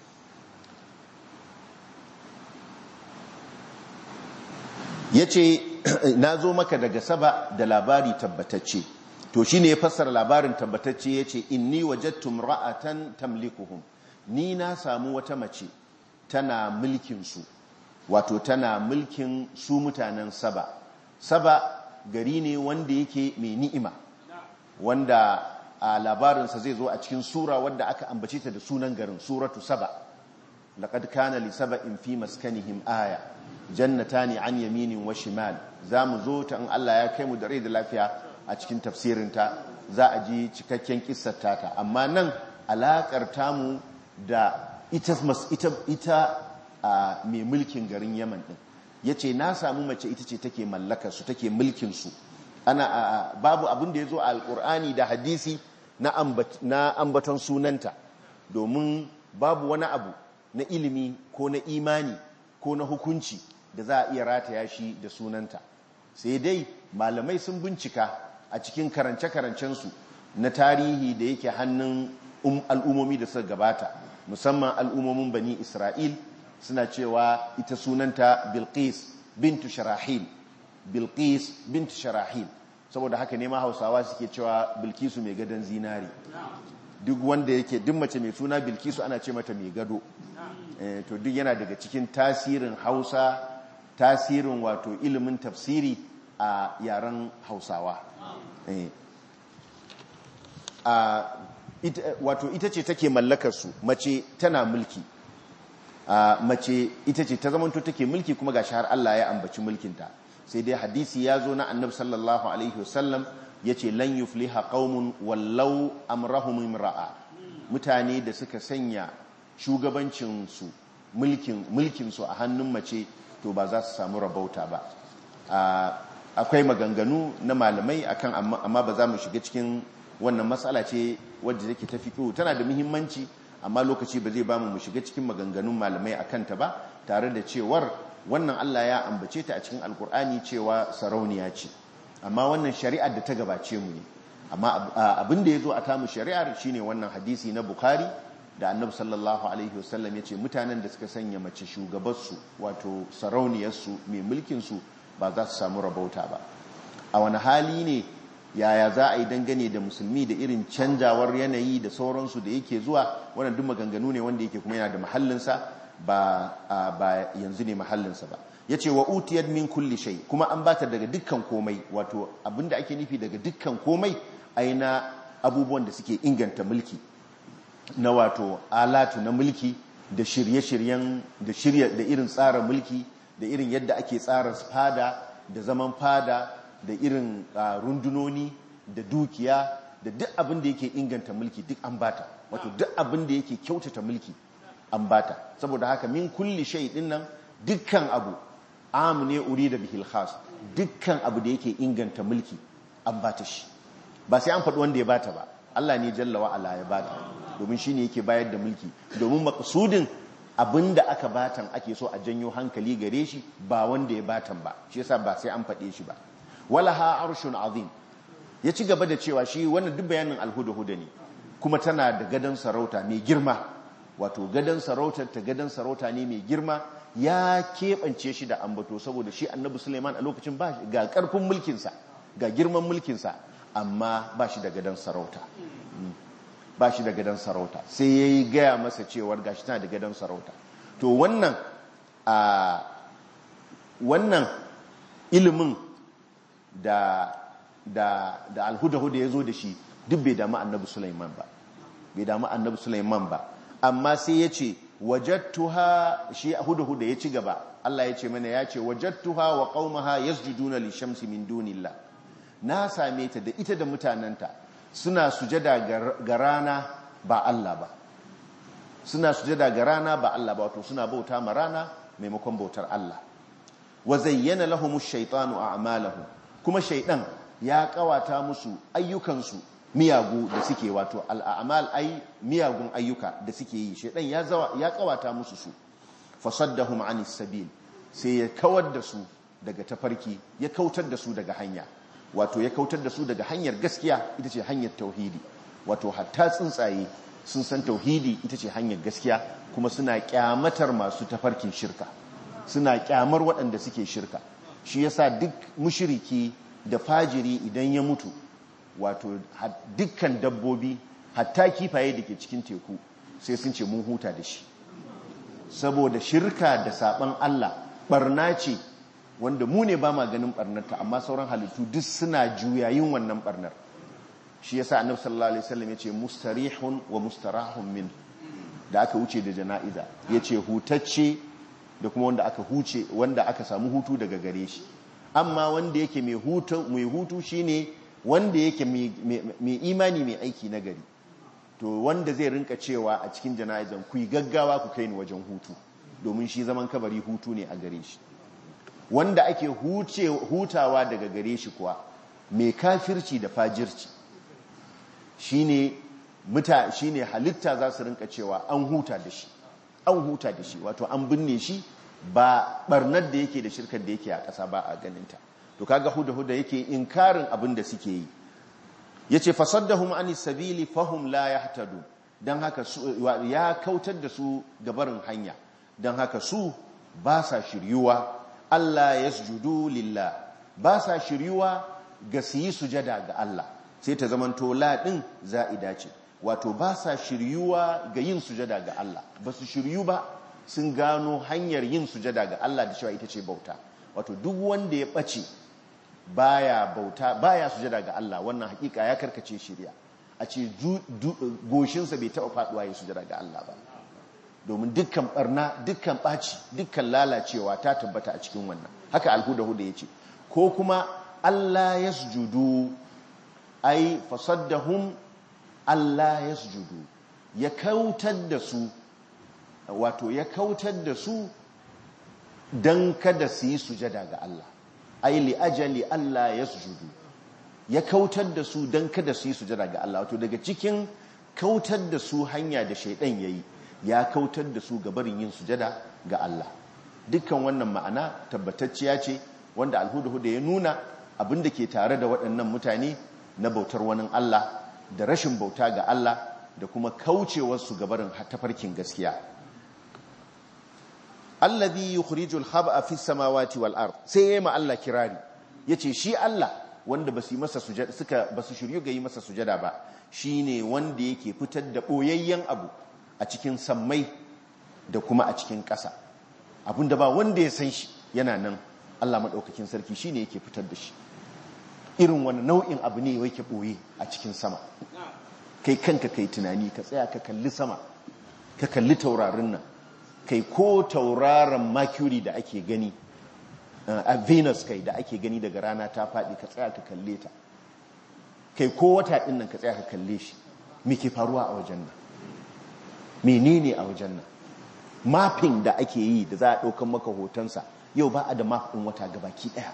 yace na zo maka daga saba da labari tabbatacce to shine ya fassara labarin tabbatacce yace inni wajadtu ra'atan tamlikuhum ni na samu wata mace tana mulkin su wato tana mulkin su mutanen saba saba gari ne wanda yake mai ni'ima wanda a labarinsa zai zo a cikin sura wadda aka ambace ta da sunan garin suratu saba laqad kana li saba'in fi maskanihim aya jannatani an yaminin wa shimal zamu zo ta in Allah ya kai mu da rai da lafiya a cikin tafsirinta za a ji cikakken kissar ta amma nan alakar tamu da ita ita ita mai mulkin garin Yaman din yace na samu mace ita ce take mallakar su take mulkin su ana babu abin da yazo a alkur'ani da hadisi na na ambaton sunanta domin babu wani abu na ilimi ko na imani ko na hukunci da za a iya rataya shi da sunanta sai dai malamai sun bincika a cikin karance-karancensu na tarihi da yake hannun al'ummomi da suka gabata musamman al'ummomin bani isra'il suna cewa ita sunanta bilqis bintu sharahil bilqis bintu sharahil saboda haka ne ma hausawa suke cewa bilkisu mai gadon zinari duk wanda yake duk mace mai suna bilkisu ana ce mata mai gado to duk yana daga cikin tasirin hausa tasirin wato ilimin tafsiri a yaren hausawa wato ita ce take mallakarsu mace tana mulki mace ita ce ta zamanto take mulki kuma ga har Allah ya ambaci mulkinta sai dai hadisi ya zo na annab sallallahu alaihi wasallam ya ce lan yufliha qaumun wallau amrahum imra'a mutane da suka sanya shugabancinsu mulkinsu a hannun mace to ba za su samu rabauta ba akwai maganganu na malamai akan amma ba za mu shiga cikin wannan matsala ce wadda take ta fiƙo tana da muhimmanci amma lokaci ba zai ba mu shiga cikin maganganun malamai a kanta ba tare da cewar wannan Allah ya ambace ta a cikin alkur'ani cewa sarauniya ce amma wannan shari'ar da ta gabace mu ne amma abin da ya zo a tamu shari'ar shine wannan hadisi na bukhari da annabi sallallahu alaihi wasallam ya ce mutanen da suka sanya mace shugabarsu wato sarauniyarsu mai mulkinsu ba za su samu rabauta ba a wani hali ne yaya za a yi dangane da musulmi da irin canjawar yanayi da sauransu da yake zuwa wannan duk maganganu ne wanda yake kuma yana da mahallinsa ba ba yanzu ne mahallinsa ba ya ce wa utiyar min kulli shai kuma an bata daga dukkan komai wato abinda ake nufi daga dukkan komai aina abubuwan da suke inganta mulki na wato alatu na mulki da shirye-shiryen da shirya da irin tsara mulki da irin yadda ake tsara fada da zaman fada da irin rundunoni da dukiya da duk abin da yake inganta mulki duk an bata wato duk abin da yake kyautata mulki an bata saboda haka min kulli shay din nan dukkan abu am ne urida bihil khas dukkan abu da yake inganta mulki an bata shi ba sai an faɗi wanda ya bata ba Allah ne jalla wa ala ya bata domin shine yake bayar da mulki domin maqsudin abinda aka batan ake so a janyo hankali gare shi ba wanda ya batan ba shi yasa ba sai an faɗe shi ba walaha arshun azim ya ci gaba da cewa shi wannan duk bayanin alhuda-huda ne kuma tana da gadon sarauta mai girma wato gadon sarautar ta gadon sarauta ne mai girma ya keɓance shi da ambato saboda shi annabi suleiman a lokacin ba ga ƙarfin mulkinsa ga girman mulkinsa amma ba shi da gadon sarauta ba shi da gadon sarauta sai ya yi gaya masa cewar gashi tana da gadon sarauta to wannan a wannan ilimin da da da alhuda-huda ya zo da shi duk bai damu annabi Sulaiman ba bai damu annabi Sulaiman ba amma sai ya ce wajattuha shi huda-huda ya ci gaba Allah ya ce mana ya ce wajattuha wa qaumaha yasjuduna lishamsi min dunillah na same ta da ita da mutananta suna sujada ga rana ba Allah ba suna sujada ga rana ba Allah ba wato suna bauta ma rana maimakon bautar Allah wa zayyana lahumu shaytanu a'malahum kuma shaydan ya kawata musu ayyukansu miyagu da suke wato al'amal ai miyagun ayyuka da suke yi shaydan ya zawa ya kawata musu su fasaddahum anis sabil sai ya kawar da su daga tafarki ya kautar da su daga hanya wato ya kautar da su daga hanyar gaskiya ita ce hanyar tauhidi wato hatta tsuntsaye sun san tauhidi ita ce hanyar gaskiya kuma suna kyamatar masu tafarkin shirka suna kyamar waɗanda suke shirka shi yasa duk mushiriki da fajiri idan ya mutu wato dukkan dabbobi hatta kifaye da ke cikin teku sai sun ce mun huta da shi saboda shirka da saban Allah barna ce wanda mu ne ba ma ganin barnarta amma sauran halittu duk suna juyayin wannan barnar shi yasa annabi sallallahu alaihi wasallam yace mustarihun wa mustarahun min da aka wuce da jana'iza yace hutacce da kuma wanda aka huce wanda aka samu hutu daga gare shi amma wanda yake mai hutu mai hutu shine wanda yake mai imani mai aiki na gari to wanda zai rinka cewa a cikin jana'izan ku yi gaggawa ku kai ni wajen hutu domin shi zaman kabari hutu ne a gare shi wanda ake hutawa daga gare shi kuwa mai kafirci da fajirci shine muta shine halitta za su rinka cewa an huta da shi an huta da shi wato an binne shi ba barnar da yake da shirkar da yake a ƙasa ba a ganinta to kaga huda huda yake inkarin abin da suke yi yace fasaddahum anis sabili fahum la yahtadu dan haka ya kautar da su gabarin hanya dan haka su ba sa shiryuwa Allah yasjudu lillah ba sa shiryuwa ga su yi sujada ga Allah sai ta zamanto la din za'ida ce wato ba sa shiryuwa ga yin sujada ga Allah ba su shiryu ba sun gano hanyar yin sujada ga Allah da cewa ita ce bauta wato duk wanda ya ɓace baya bauta baya sujada ga Allah wannan hakika ya karkace shirya a ce goshinsa bai taɓa faɗuwa ya sujada ga Allah ba domin dukkan barna dukkan ɓaci dukkan lalacewa ta tabbata a cikin wannan haka alhuda-huda ya ce ko kuma Allah ya sujudu ai fasaddahum Allah ya sujudu ya kautar da su wato ya kautar da su don kada su yi sujada ga Allah ai li ajali Allah ya sujudu ya kautar da su don kada su yi sujada ga Allah wato daga cikin kautar da su hanya da shaidan yayi ya kautar da su ga barin yin sujada ga Allah dukkan wannan ma'ana tabbatacciya ce wanda alhuda-huda ya nuna abin da ke tare da waɗannan mutane na bautar wani Allah da rashin bauta ga Allah da kuma kaucewarsu gabarin tafarkin gaskiya allazi yukhrijul hab'a fis samawati wal ard sai yayi ma Allah kirari yace shi Allah wanda basu yi masa sujada suka basu shiryu ga yi masa sujada ba shine wanda yake fitar da boyayyen abu a cikin sammai da kuma a cikin ƙasa abinda ba wanda ya san shi yana nan Allah madaukakin sarki shine yake fitar da shi irin wani nau'in abu ne yake ɓoye a cikin sama kai kanka kai tunani ka tsaya ka kalli sama ka kalli taurarin nan kai ko tauraron mercury da ake gani a venus kai da ake gani daga rana ta faɗi ka tsaya ka kalle ta kai ko wata ɗin nan ka tsaya ka kalle shi me ke faruwa a wajen nan menene a wajen nan mapping da ake yi da za a ɗaukan maka hotonsa yau ba a da map ɗin wata gabaki ɗaya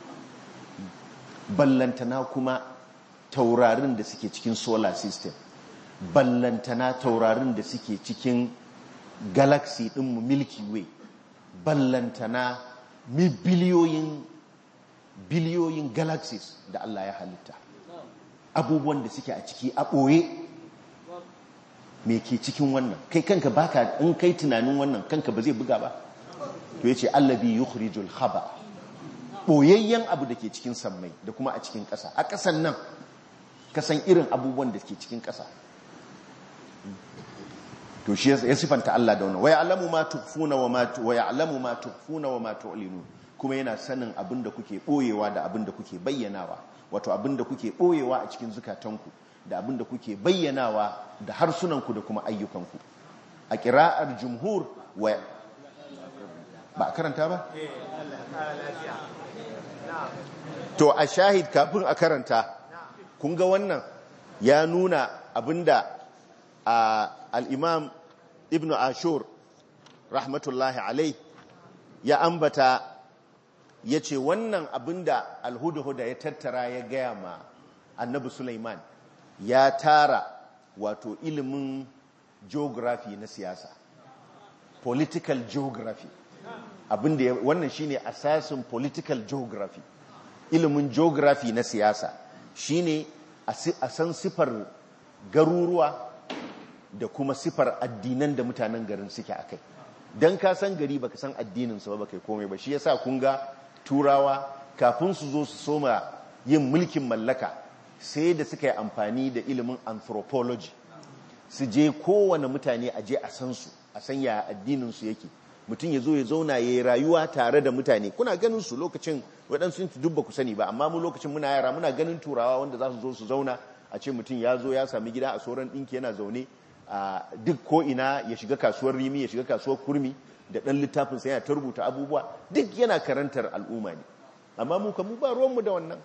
ballantana kuma taurarin da suke cikin solar system ballantana taurarin da suke cikin galaxy ɗinmu milky way ballantana mi biliyoyin biliyoyin galaxies da Allah ya halitta abubuwan da suke a ciki a ɓoye me ke cikin wannan kai kanka baka in kai tunanin wannan kanka ba zai buga ba to yace allabi yukhrijul khaba boyayyen abu da ke cikin sammai da kuma a cikin ƙasa a ƙasan nan kasan irin abubuwan da ke cikin ƙasa to shi ya sifanta Allah da wannan wa ya'lamu ma tukhfuna wa ma wa ya'lamu ma tukhfuna wa ma tu'linun kuma yana sanin abin da kuke boyewa da abin da kuke bayyanawa wato abin da kuke boyewa a cikin zukatanku da abin da kuke bayyanawa da harsunanku da kuma ayyukanku a kira'ar jumhur wa ba a karanta ba? to a shahid kafin a karanta kun ga wannan ya nuna abinda al'imam ibn ashur rahmatullahi alai ya ambata ya ce wannan abinda alhuda-huda ya tattara ya gaya ma annabi Sulaiman ya tara wato ilimin geography na siyasa political geography abinda wannan shine asasin political geography ilimin geography na siyasa shine a san sifar garuruwa da kuma sifar addinan da mutanen garin suke akai dan ka san gari baka san addinin su ba baka komai ba shi yasa kun ga turawa kafin su zo su soma yin mulkin mallaka sai da suka yi amfani da ilimin anthropology su je kowane mutane a je a san su a san ya addinin su yake mutum ya zo ya zauna ya yi rayuwa tare da mutane kuna ganin su lokacin waɗansu duk ba ku sani ba amma mu lokacin muna yara muna ganin turawa wanda za su zo su zauna a ce mutum ya zo ya sami gida a sauran ɗinki yana zaune a duk ko ina ya shiga kasuwar rimi ya shiga kasuwar kurmi da ɗan littafin sai yana ta rubuta abubuwa duk yana karantar al'umma ne amma mu mu ba ruwanmu da wannan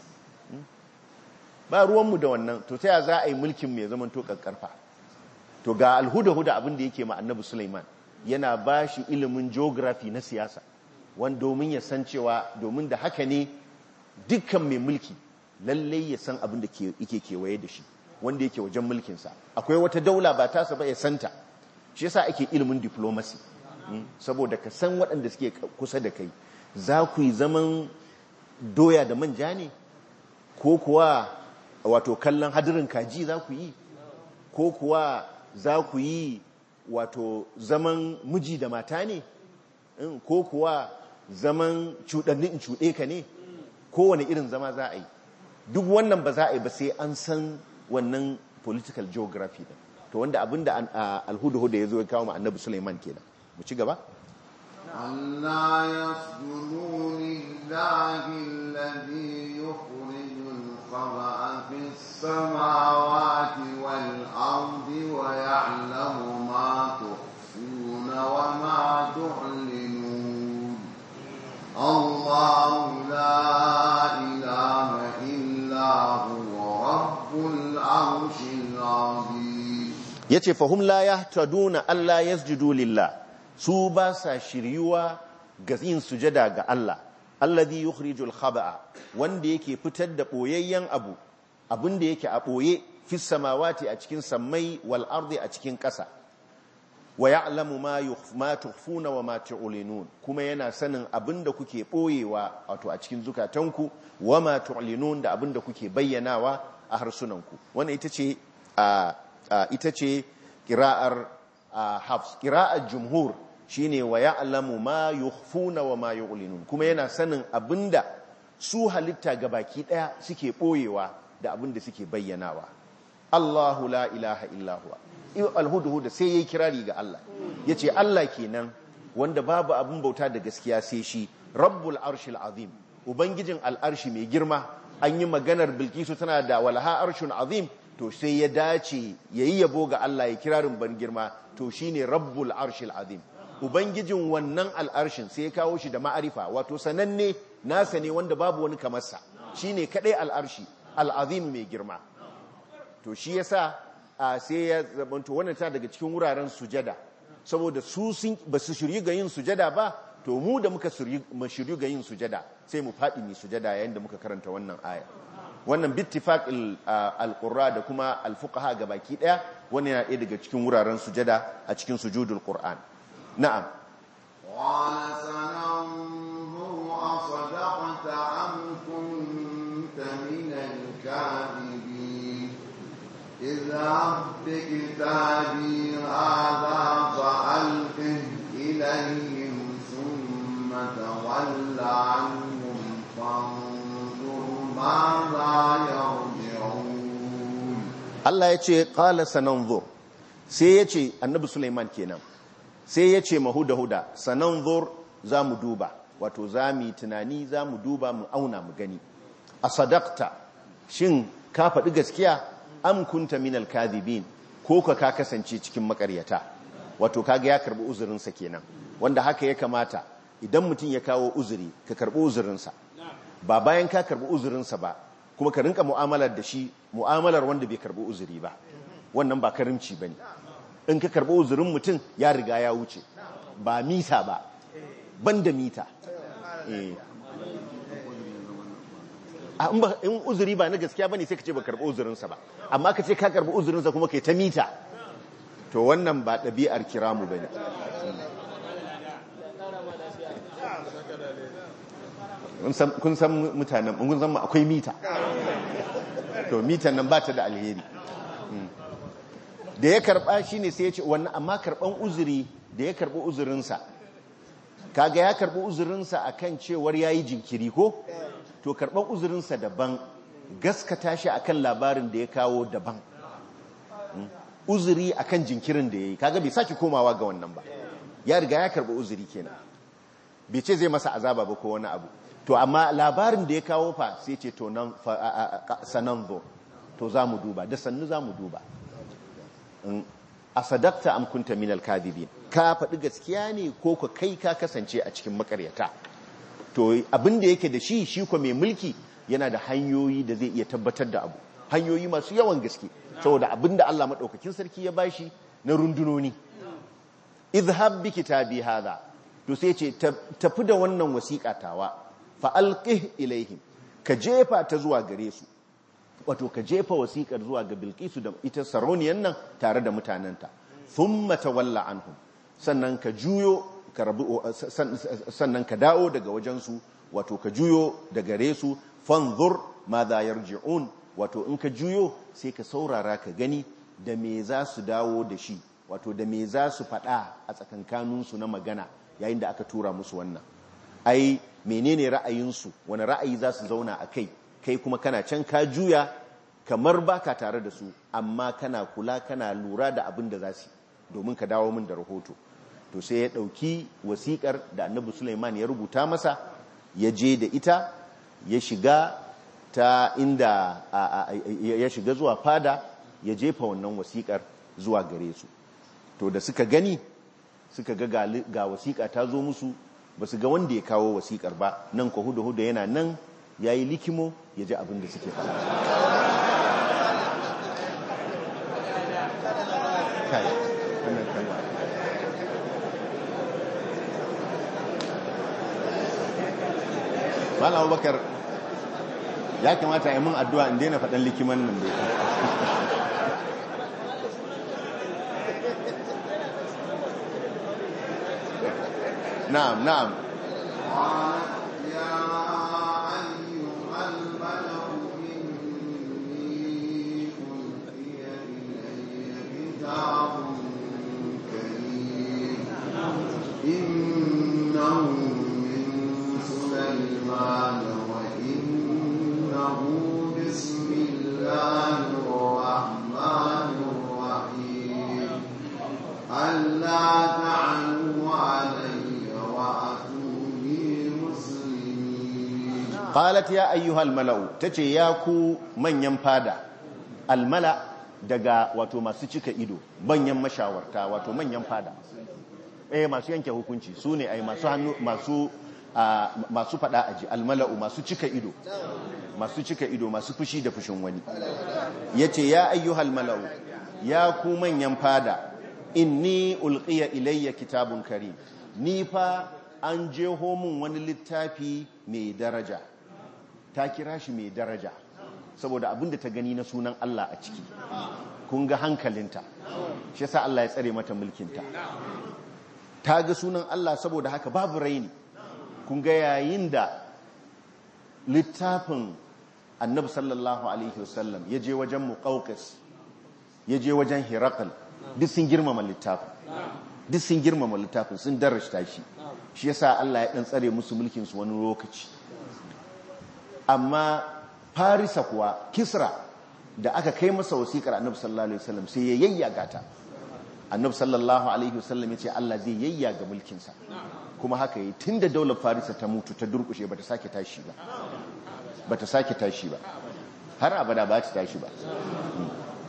ba ruwanmu da wannan to ta za a yi mulkin mai zaman to ƙarƙarfa to ga alhuda-huda abin da yake ma annabi Sulaiman yana ba shi ilimin geography na siyasa wani domin ya san cewa domin da haka ne dukkan mai mulki lallai ya san abin da yake kewaye da shi wanda yake wajen mulkinsa akwai wata daula ba tasa ba ya santa shi yasa ake ilimin diplomacy saboda ka san waɗanda suke kusa da kai za ku yi zaman doya da manja ne ko kuwa wato kallon hadirin kaji za ku yi ko kuwa za ku yi wato zaman miji da mata ne ko kuwa zaman cuɗanni in cuɗe ka ne kowane irin zama za a yi duk wannan ba za a yi ba sai an san wannan political geography din to wanda abinda alhudu-hudu ya zo ya kawo annabi Sulaiman kenan mu ci gaba Allah yasjudu lillahi alladhi yukhrijul khaba'a fis samawati wal ardi wa ya'lamu ma tukhfuna wa ma tu'linun Allah la ilaha illa huwa rabbul arshil azim yace fahum la yahtaduna alla yasjudu lillah su ba sa shiryuwa ga yin sujada ga Allah alladhi yukhrijul khaba'a wanda yake fitar da boyayyen abu abinda yake a boye fi samawati a cikin sammai wal ardi a cikin ƙasa wa ya'lamu ma ma tukhfuna wa ma tu'linun kuma yana sanin abinda kuke boyewa wato a cikin zukatanku wa ma tu'linun da abinda kuke bayyanawa a harsunanku wannan ita ce ita ce qira'ar hafs qira'ar jumhur shine wa ya'lamu ma yukhfuna wa ma yu'linun kuma yana sanin abinda su halitta gabaki daya suke boyewa da abinda suke bayyanawa Allahu la ilaha illa huwa alhudhud sai yayi kirari ga Allah yace Allah kenan wanda babu abin bauta da gaskiya sai shi rabbul arshil azim ubangijin al'arshi mai girma an yi maganar bilkisu tana da walaha arshun azim to sai ya dace yayi yabo ga Allah ya kirarin ban girma to shine rabbul arshil azim ubangijin wannan al'arshin sai ya kawo shi da ma'arifa wato sananne nasa ne wanda babu wani kamarsa shine kadai al'arshi al'azim mai girma to shi yasa sai ya zamanto wannan ta daga cikin wuraren sujada saboda su sun ba su shiryu ga yin sujada ba to mu da muka shiryu ga yin sujada sai mu faɗi mai sujada yayin da muka karanta wannan aya wannan bittifaq al-qurra da kuma al-fuqaha gabaki daya wannan yana ɗaya daga cikin wuraren sujada a cikin sujudul qur'an na'am قال سننظر أصدقت أم كنت من الكاذبين اذهب بكتابي هذا فألقه إليهم ثم تول عنهم فانظر ماذا يرجعون Allah ya ce qala sananzur sai ya ce annabi Sulaiman kenan sai ya ce mahuda-huda sananzur za mu duba wato za mu tunani za mu duba mu auna mu gani a sadakta shin ka faɗi gaskiya am kunta minal kadhibin ko ka ka kasance cikin makaryata wato kaga ya karbi uzurinsa kenan wanda haka ya kamata idan mutum ya kawo uzuri ka karbi uzurinsa ba bayan ka karbi uzurinsa ba kuma ka rinka mu'amalar da shi mu'amalar wanda bai karbi uzuri ba wannan ba karimci bane in ka karbi uzurin mutum ya riga ya wuce ba mita ba banda mita eh in uzuri ba na gaskiya bane sai ka ce ba karbi uzurinsa ba amma ka ce ka karbi uzurinsa kuma kai ta mita to wannan ba ɗabi'ar kiramu bane kun san mutanen kun san akwai mita to mitan nan ba ta da alheri da ya karba shine sai ya ce wannan amma karban uzuri da ya karbi uzurinsa kaga ya karbi uzurinsa akan cewar yayi jinkiri ko to karban uzurinsa daban gaskata shi akan labarin da ya kawo daban uzuri akan jinkirin da yayi kaga bai saki komawa ga wannan ba ya riga ya karbi uzuri kenan bai ce zai masa azaba ba ko wani abu to amma labarin da ya kawo fa sai ce to nan sanan zo to za mu duba da sannu za mu duba a sadakta am kunta minal kadibin ka faɗi gaskiya ne ko ka kai ka kasance a cikin makaryata to abin da yake da shi shi ko mai mulki yana da hanyoyi da zai iya tabbatar da abu hanyoyi masu yawan gaske saboda abin da Allah maɗaukakin sarki ya bashi na rundunoni izhab bi kitabi hadha to sai ce tafi da wannan wasiƙa tawa fa alqih ilaihim ka jefa ta zuwa gare su wato ka jefa wasiƙar zuwa ga bilkisu da ita sarauniyan nan tare da mutanenta thumma tawalla anhum sannan ka juyo ka rabu sannan ka dawo daga wajensu wato ka juyo da gare su fanzur ma za yarji'un wato in ka juyo sai ka saurara ka gani da me za su dawo da shi wato da me za su faɗa a tsakankaninsu na magana yayin da aka tura musu wannan ai menene ra'ayinsu wani ra'ayi za su zauna a kai kai kuma kana can ka juya kamar baka tare da su amma kana kula kana lura da abin da za su domin ka dawo min da rahoto to sai ya ɗauki wasiƙar da annabi Sulaiman ya rubuta masa ya je da ita ya shiga ta inda ya shiga zuwa fada ya jefa wannan wasiƙar zuwa gare su to da suka gani suka ga ga wasiƙa ta zo musu ba su ga wanda ya kawo wasiƙar ba nan ko hudu-hudu yana nan ya yi likimo ya ji abin da suke fara Malam Abubakar ya kamata a yi mun addu'a in daina faɗan likiman nan da na'am na'am إنه من سليمان وإنه بسم الله الرحمن الرحيم ألا تعلوا علي وأتوني مسلمين qalat ya ayyuhal mala'u tace ya ku manyan fada almala daga wato masu cika ido manyan mashawarta wato manyan fada eh masu yanke hukunci su ne ai masu hannu masu masu fada aji almala'u masu cika ido masu cika ido masu fushi da fushin wani yace ya ayyuhal mala'u ya ku manyan fada inni ulqiya ilayya kitabun karim ni fa an jeho mun wani littafi mai daraja ta kira shi mai daraja saboda abinda ta gani na sunan Allah a ciki kun ga hankalinta shi yasa Allah ya tsare mata mulkinta ta ga sunan Allah saboda haka babu raini kun ga yayin da littafin annabi sallallahu alaihi wasallam ya je wajen muqawqis ya je wajen hirakal duk sun girmama littafin duk sun girmama littafin sun darashta shi shi yasa Allah ya dan tsare musu mulkin su wani lokaci amma farisa kuwa kisra da aka kai masa wasikar annabi sallallahu alaihi wasallam sai ya yayyaga ta annabi sallallahu alaihi wasallam ya ce Allah zai yayyaga mulkin sa kuma haka yi tunda daular farisa ta mutu ta durkushe bata sake tashi ba bata sake tashi ba har abada ba ta tashi ba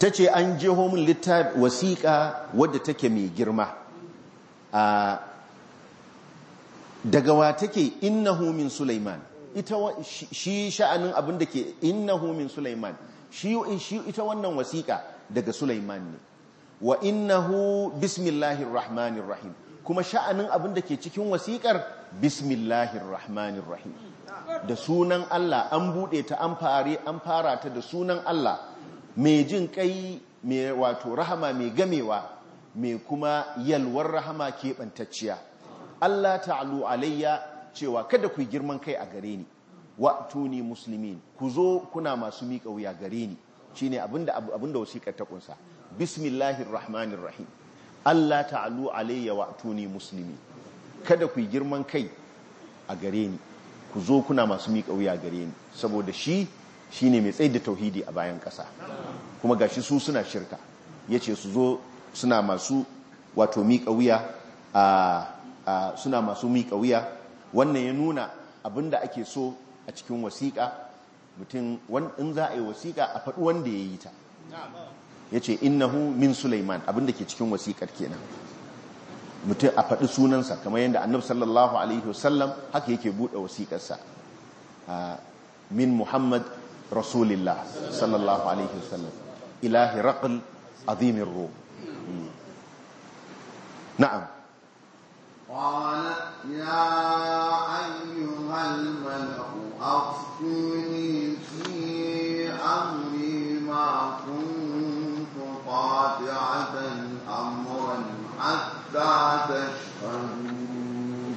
ta ce an jeho min littafi wasiƙa wadda take mai girma a daga wa take innahu min Sulaiman ita shi sha'anin abin da ke innahu min Sulaiman shi ita wannan wasiƙa daga Sulaiman ne wa innahu bismillahir rahmanir rahim kuma sha'anin abin da ke cikin wasiƙar bismillahir rahmanir rahim da sunan Allah an buɗe ta an fare an fara ta da sunan Allah mai jin kai mai wato rahama mai gamewa mai kuma yalwar rahama keɓantacciya Allah ta'alu alayya cewa kada ku girman kai a gare ni wa tuni muslimin ku zo kuna masu miƙa wuya gare ni shine abinda abinda wasiƙar ta kunsa bismillahir rahmanir rahim Allah ta'alu alayya wa tuni muslimin kada ku girman kai a gare ni ku zo kuna masu miƙa wuya gare ni saboda shi shine mai tsaye da tauhidi a bayan ƙasa kuma gashi su suna shirka yace su zo suna masu wato miƙa wuya a suna masu miƙa wuya wannan ya nuna abinda ake so a cikin wasiƙa mutum in za a yi wasiƙa a faɗi wanda ya yi ta ya ce innahu min Sulaiman abinda ke cikin wasiƙar kenan mutum a faɗi sunansa kamar yadda annabi sallallahu alaihi wasallam haka yake buɗe wasiƙarsa min Muhammad rasulillah sallallahu alaihi wasallam ilahi raql azimin rum na'am قالت يا أيها الملأ أفتوني في أمري ما كنت قاطعة أمرا حتى تشهدون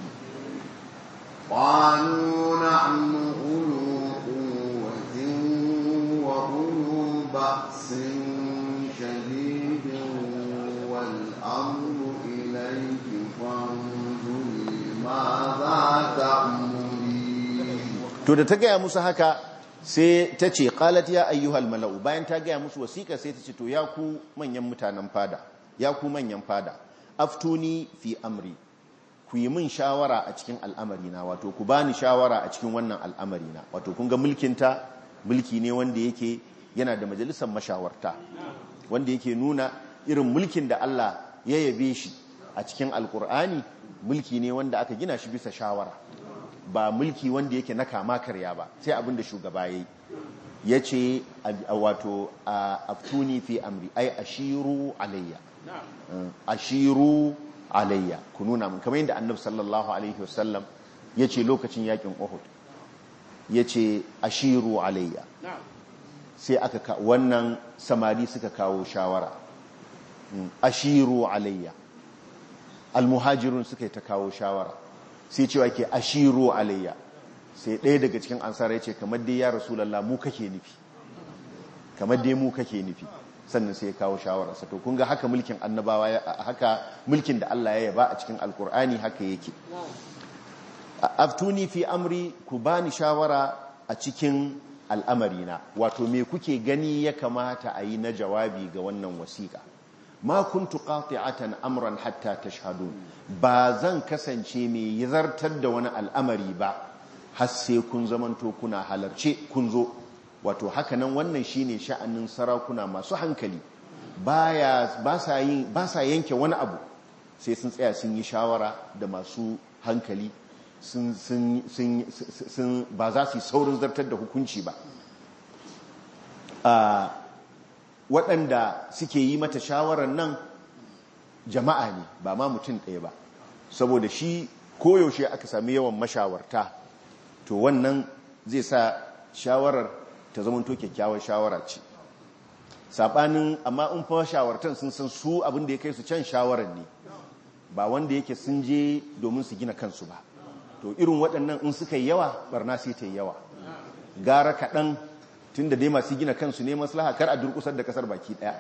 قالوا نحن أولو قوة وأولو بأس شديد والأمر إليك فانظري ماذا تأمرين to da ta gaya musu haka sai ta ce qalat ya ayyuhal mala'u bayan ta gaya musu wasiƙa sai ta ce to ya ku manyan mutanen fada ya ku manyan fada aftuni fi amri ku yi min shawara a cikin al'amari na wato ku bani shawara a cikin wannan al'amari na wato kun ga mulkinta mulki ne wanda yake yana da majalisar mashawarta wanda yake nuna irin mulkin da Allah ya yabe shi a cikin alkur'ani mulki ne wanda aka gina shi bisa shawara ba mulki wanda yake na kama karya ba sai abinda shugaba yayi yace wato aftuni fi amri ay ashiru alayya ashiru alayya ku nuna mun kamar yadda annabi sallallahu alaihi wasallam yace lokacin yakin Uhud yace ashiru alayya sai aka wannan samari suka kawo shawara ashiru alayya almuhajirun suka yi ta kawo shawara sai cewa ke ashiru alayya sai ɗaya daga cikin ansara ya ce kamar dai ya rasulallah mu kake nufi kamar dai mu kake nufi sannan sai ya kawo shawararsa to kun ga haka mulkin annabawa haka mulkin da Allah ya yaba a cikin alkur'ani haka yake aftuni fi amri ku bani shawara a cikin al'amarina wato me kuke gani ya kamata a yi na jawabi ga wannan wasiƙa ma kuntu qati'atan amran hatta tashhadun ba zan kasance mai zartar da wani al'amari ba har sai kun zamanto kuna halarce kun zo wato hakanan wannan shine sha'anin sarakuna masu hankali baya ba sa yin ba sa yanke wani abu sai sun tsaya sun yi shawara da masu hankali sun sun sun sun ba za su yi saurin zartar da hukunci ba waɗanda suke yi mata shawarar nan jama'a ne ba ma mutum ɗaya ba saboda shi koyaushe aka sami yawan mashawarta to wannan zai sa shawarar ta zamanto kyakkyawar shawara ce saɓanin amma in fa shawartan sun san su abin da ya kai su can shawarar ne ba wanda yake sun je domin su gina kansu ba to irin waɗannan in suka yi yawa barna sai ta yi yawa gara kaɗan tun da dai masu gina kansu ne maslaha kar a durkusar da kasar baki daya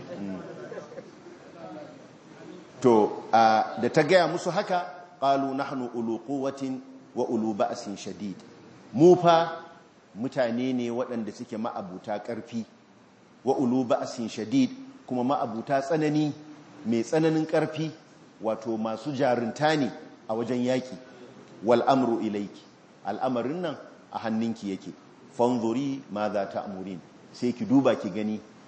to da ta gaya musu haka qalu nahnu ulu quwwatin wa ulu ba'sin shadid mu fa mutane ne waɗanda suke ma'abuta ƙarfi wa ulu ba'sin shadid kuma ma'abuta tsanani mai tsananin ƙarfi wato masu jarunta ne a wajen yaki wal amru ilayki al'amarin nan a hannunki yake fanzuri ma za ta amurin sai ki duba ki gani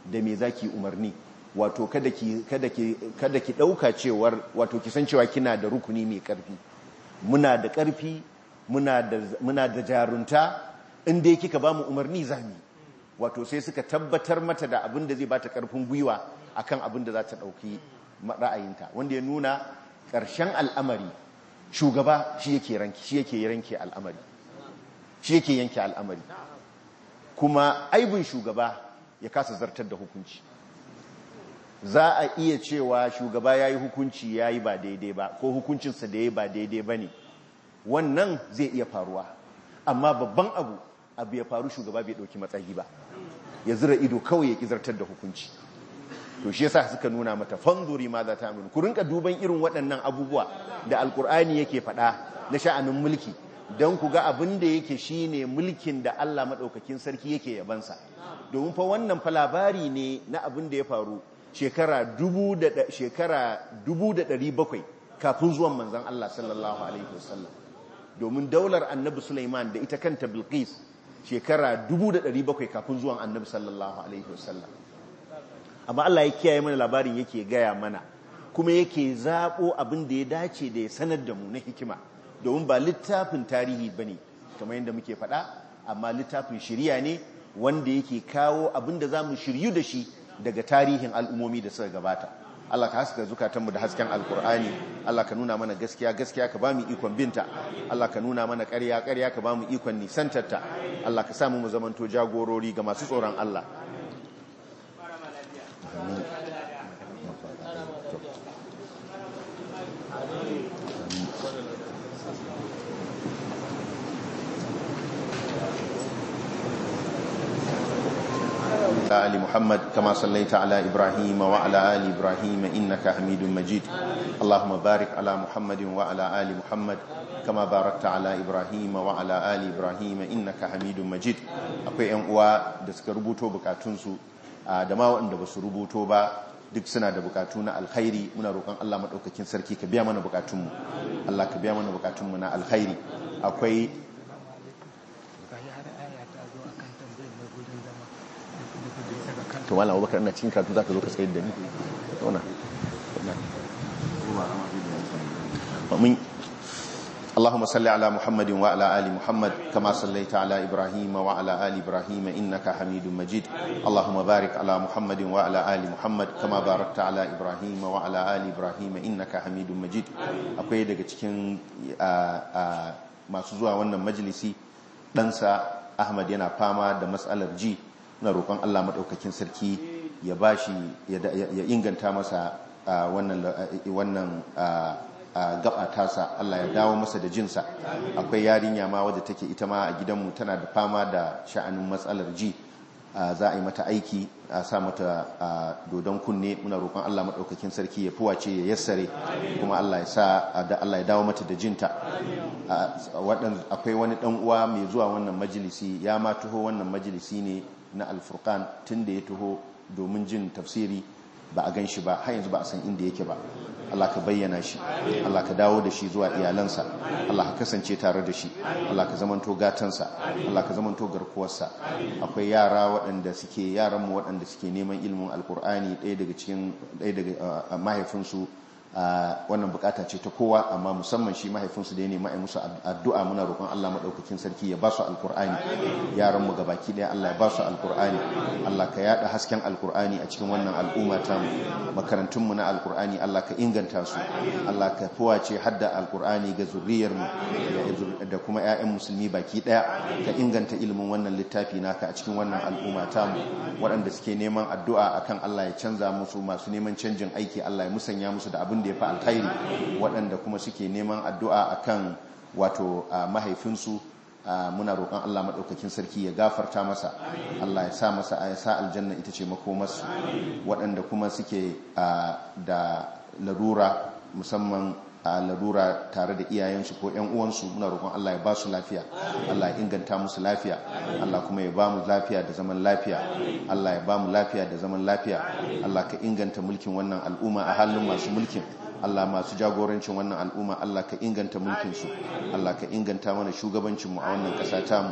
da me zaki umarni wato kada ki kada ki kada ki dauka cewar wato ki san cewa kina da rukuni mai karfi muna da karfi muna da muna da jarunta in dai kika ba mu umarni zami wato sai suka tabbatar mata da abin da zai bata karfin gwiwa akan abin da za ta dauki ra'ayinta wanda ya nuna ƙarshen al'amari shugaba shi yake ranki shi yake yanke al'amari shi yake yanke al'amari kuma aibin shugaba ya kasa zartar da hukunci za a iya cewa shugaba ya yi hukunci ya yi ba daidai ba ko hukuncinsa da ya yi ba daidai ba ne wannan zai iya faruwa amma babban abu abu ya faru shugaba bai ɗauki matsayi ba ya zira ido kawai ya ƙi zartar da hukunci to shi yasa suka nuna mata fanzuri ma za ta amini ku rinka duban irin waɗannan abubuwa da alkur'ani yake faɗa na sha'anin mulki don ku ga abin da yake shine mulkin da Allah maɗaukakin sarki yake yabansa domin fa wannan fa labari ne na abin da ya faru shekara dubu da shekara dubu da ɗari bakwai kafin zuwan manzon Allah sallallahu alaihi wasallam domin daular annabi Sulaiman da ita kanta Bilqis shekara dubu da ɗari bakwai kafin zuwan annabi sallallahu alaihi wasallam amma Allah ya kiyaye mana labarin yake gaya mana kuma yake zaɓo abin da ya dace da ya sanar da mu na hikima domin ba littafin tarihi ba ne kamar yadda muke faɗa amma littafin shirya ne wanda yake kawo abin da za mu shiryu da shi daga tarihin al'ummomi da suka gabata Allah ka haska zukatanmu da hasken alkur'ani Allah ka nuna mana gaskiya gaskiya ka ba mu ikon binta Allah ka nuna mana ƙarya ƙarya ka ba mu ikon nisantarta Allah ka samu mu zamanto jagorori ga masu tsoron Allah آل محمد كما صليت على إبراهيم وعلى آل إبراهيم إنك حميد مجيد اللهم بارك على محمد وعلى آل محمد كما باركت على إبراهيم وعلى آل إبراهيم إنك حميد مجيد akwai yan uwa da suka rubuto bukatunsu da ma waɗanda ba su rubuto ba duk suna da bukatu na alkhairi muna roƙon Allah maɗaukakin sarki ka biya mana bukatunmu Allah ka biya mana bukatunmu na alkhairi akwai to wala abubakar ina cikin karatu zaka zo ka tsayar da ni zauna min اللهم صل على محمد وعلى آل محمد كما صليت على إبراهيم وعلى آل إبراهيم إنك حميد مجيد اللهم بارك على محمد وعلى آل محمد كما باركت على إبراهيم وعلى آل إبراهيم إنك حميد مجيد akwai daga cikin masu zuwa wannan majalisi ɗansa Ahmad yana fama da matsalar ji na roƙon Allah maɗaukakin sarki ya bashi ya inganta masa wannan gaba tasa Allah ya dawo masa da jinsa akwai yarinya ma wadda take ita ma a gidanmu tana da fama da sha'anin matsalar ji za a yi mata aiki a sa mata dodon kunne muna roƙon Allah maɗaukakin sarki ya fuwace ya yassare kuma Allah ya sa Allah ya dawo mata da jinta akwai wani ɗan uwa mai zuwa wannan majalisi ya ma taho wannan majalisi ne na alfurkan tun da ya taho domin jin tafsiri ba a gan shi ba har yanzu ba a san inda yake ba Allah ka bayyana shi Allah ka dawo da shi zuwa iyalansa Allah ka kasance tare da shi Allah ka zamanto gatansa Allah ka zamanto garkuwarsa akwai yara waɗanda suke yaranmu waɗanda suke neman ilimin alkur'ani ɗaya daga cikin ɗaya daga mahaifinsu wannan bukata ce ta kowa amma musamman shi mahaifinsu da ya nema a musu addu'a muna roƙon Allah maɗaukakin sarki ya ba su alkur'ani yaran mu gabaki ɗaya Allah ya ba su alkur'ani Allah ka yada hasken alkur'ani a cikin wannan al'umma ta mu makarantun mu na alkur'ani Allah ka inganta su Allah ka fuwace hadda alkur'ani ga zuriyar mu da kuma ƴaƴan musulmi baki ɗaya ka inganta ilimin wannan littafi naka a cikin wannan al'umma ta mu waɗanda suke neman addu'a akan Allah ya canza musu masu neman canjin aiki Allah ya musanya musu da abin da ya fi alkhairi waɗanda kuma suke neman addu'a akan wato mahaifinsu muna roƙon Allah maɗaukakin sarki ya gafarta masa Allah ya sa masa ya sa aljanna ita ce makomarsu waɗanda kuma suke da larura musamman a larura tare da iyayensu ko ‘yan uwansu muna roƙon Allah ya ba su lafiya Allah ya inganta musu lafiya Allah kuma ya ba mu lafiya da zaman lafiya Allah ya ba mu lafiya da zaman lafiya Allah ka inganta mulkin wannan al'umma a halin masu mulkin Allah masu jagorancin wannan al'umma Allah ka inganta mulkinsu Allah ka inganta mana shugabancinmu a wannan ƙasa tamu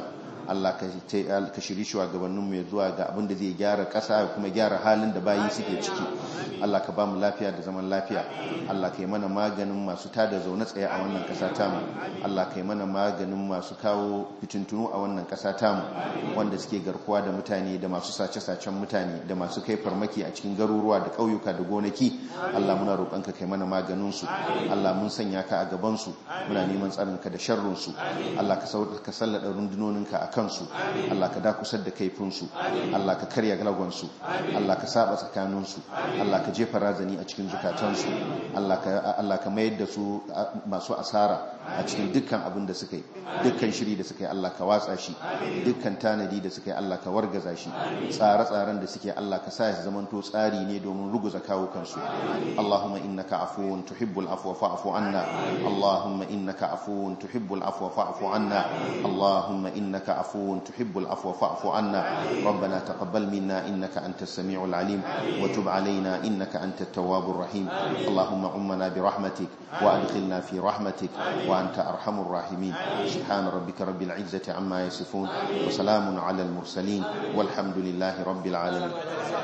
Allah ka shiri shugabanninmu ya zuwa ga abin da zai gyara ƙasa kuma gyara halin da bayi suke ciki Allah ka ba mu lafiya da zaman lafiya Allah ka yi mana maganin masu tada zaune tsaye a wannan ƙasa tamu Allah ka yi mana maganin masu kawo fitintunu a wannan ƙasa tamu wanda suke garkuwa da mutane da masu sace-sacen mutane da masu kai farmaki a cikin garuruwa da ƙauyuka da gonaki Allah muna roƙonka kai mana maganin su Allah mun sanya ka a gaban su muna neman tsarin ka da sharrin su Allah ka sauka ka sallada rundunoninka a kansu Allah ka dakusar da kaifin su Allah ka karya galagon su Allah ka saba tsakanin su Allah ka jefa razani a cikin zukatansu Allah ka mayar da su masu asara a cikin dukkan abin da suka yi dukkan shiri da suka yi Allah ka watsa shi dukkan tanadi da suka yi Allah ka wargaza shi tsare-tsaren da suke Allah ka sa ya zamanto tsari ne domin ruguza kawukansu Allahumma innaka afuwun tuhibbul afwa fa'fu anna Allahumma innaka afuwun tuhibbul afwa fa'fu anna Allahumma innaka afuwun tuhibbul afwa fa'fu anna ربنا تقبل منا إنك أنت السميع العليم وتب علينا إنك أنت التواب الرحيم اللهم عمنا برحمتك وأدخلنا في رحمتك وأنت أرحم الراحمين سبحان ربك رب العزة عما يصفون وسلام على المرسلين والحمد لله رب العالمين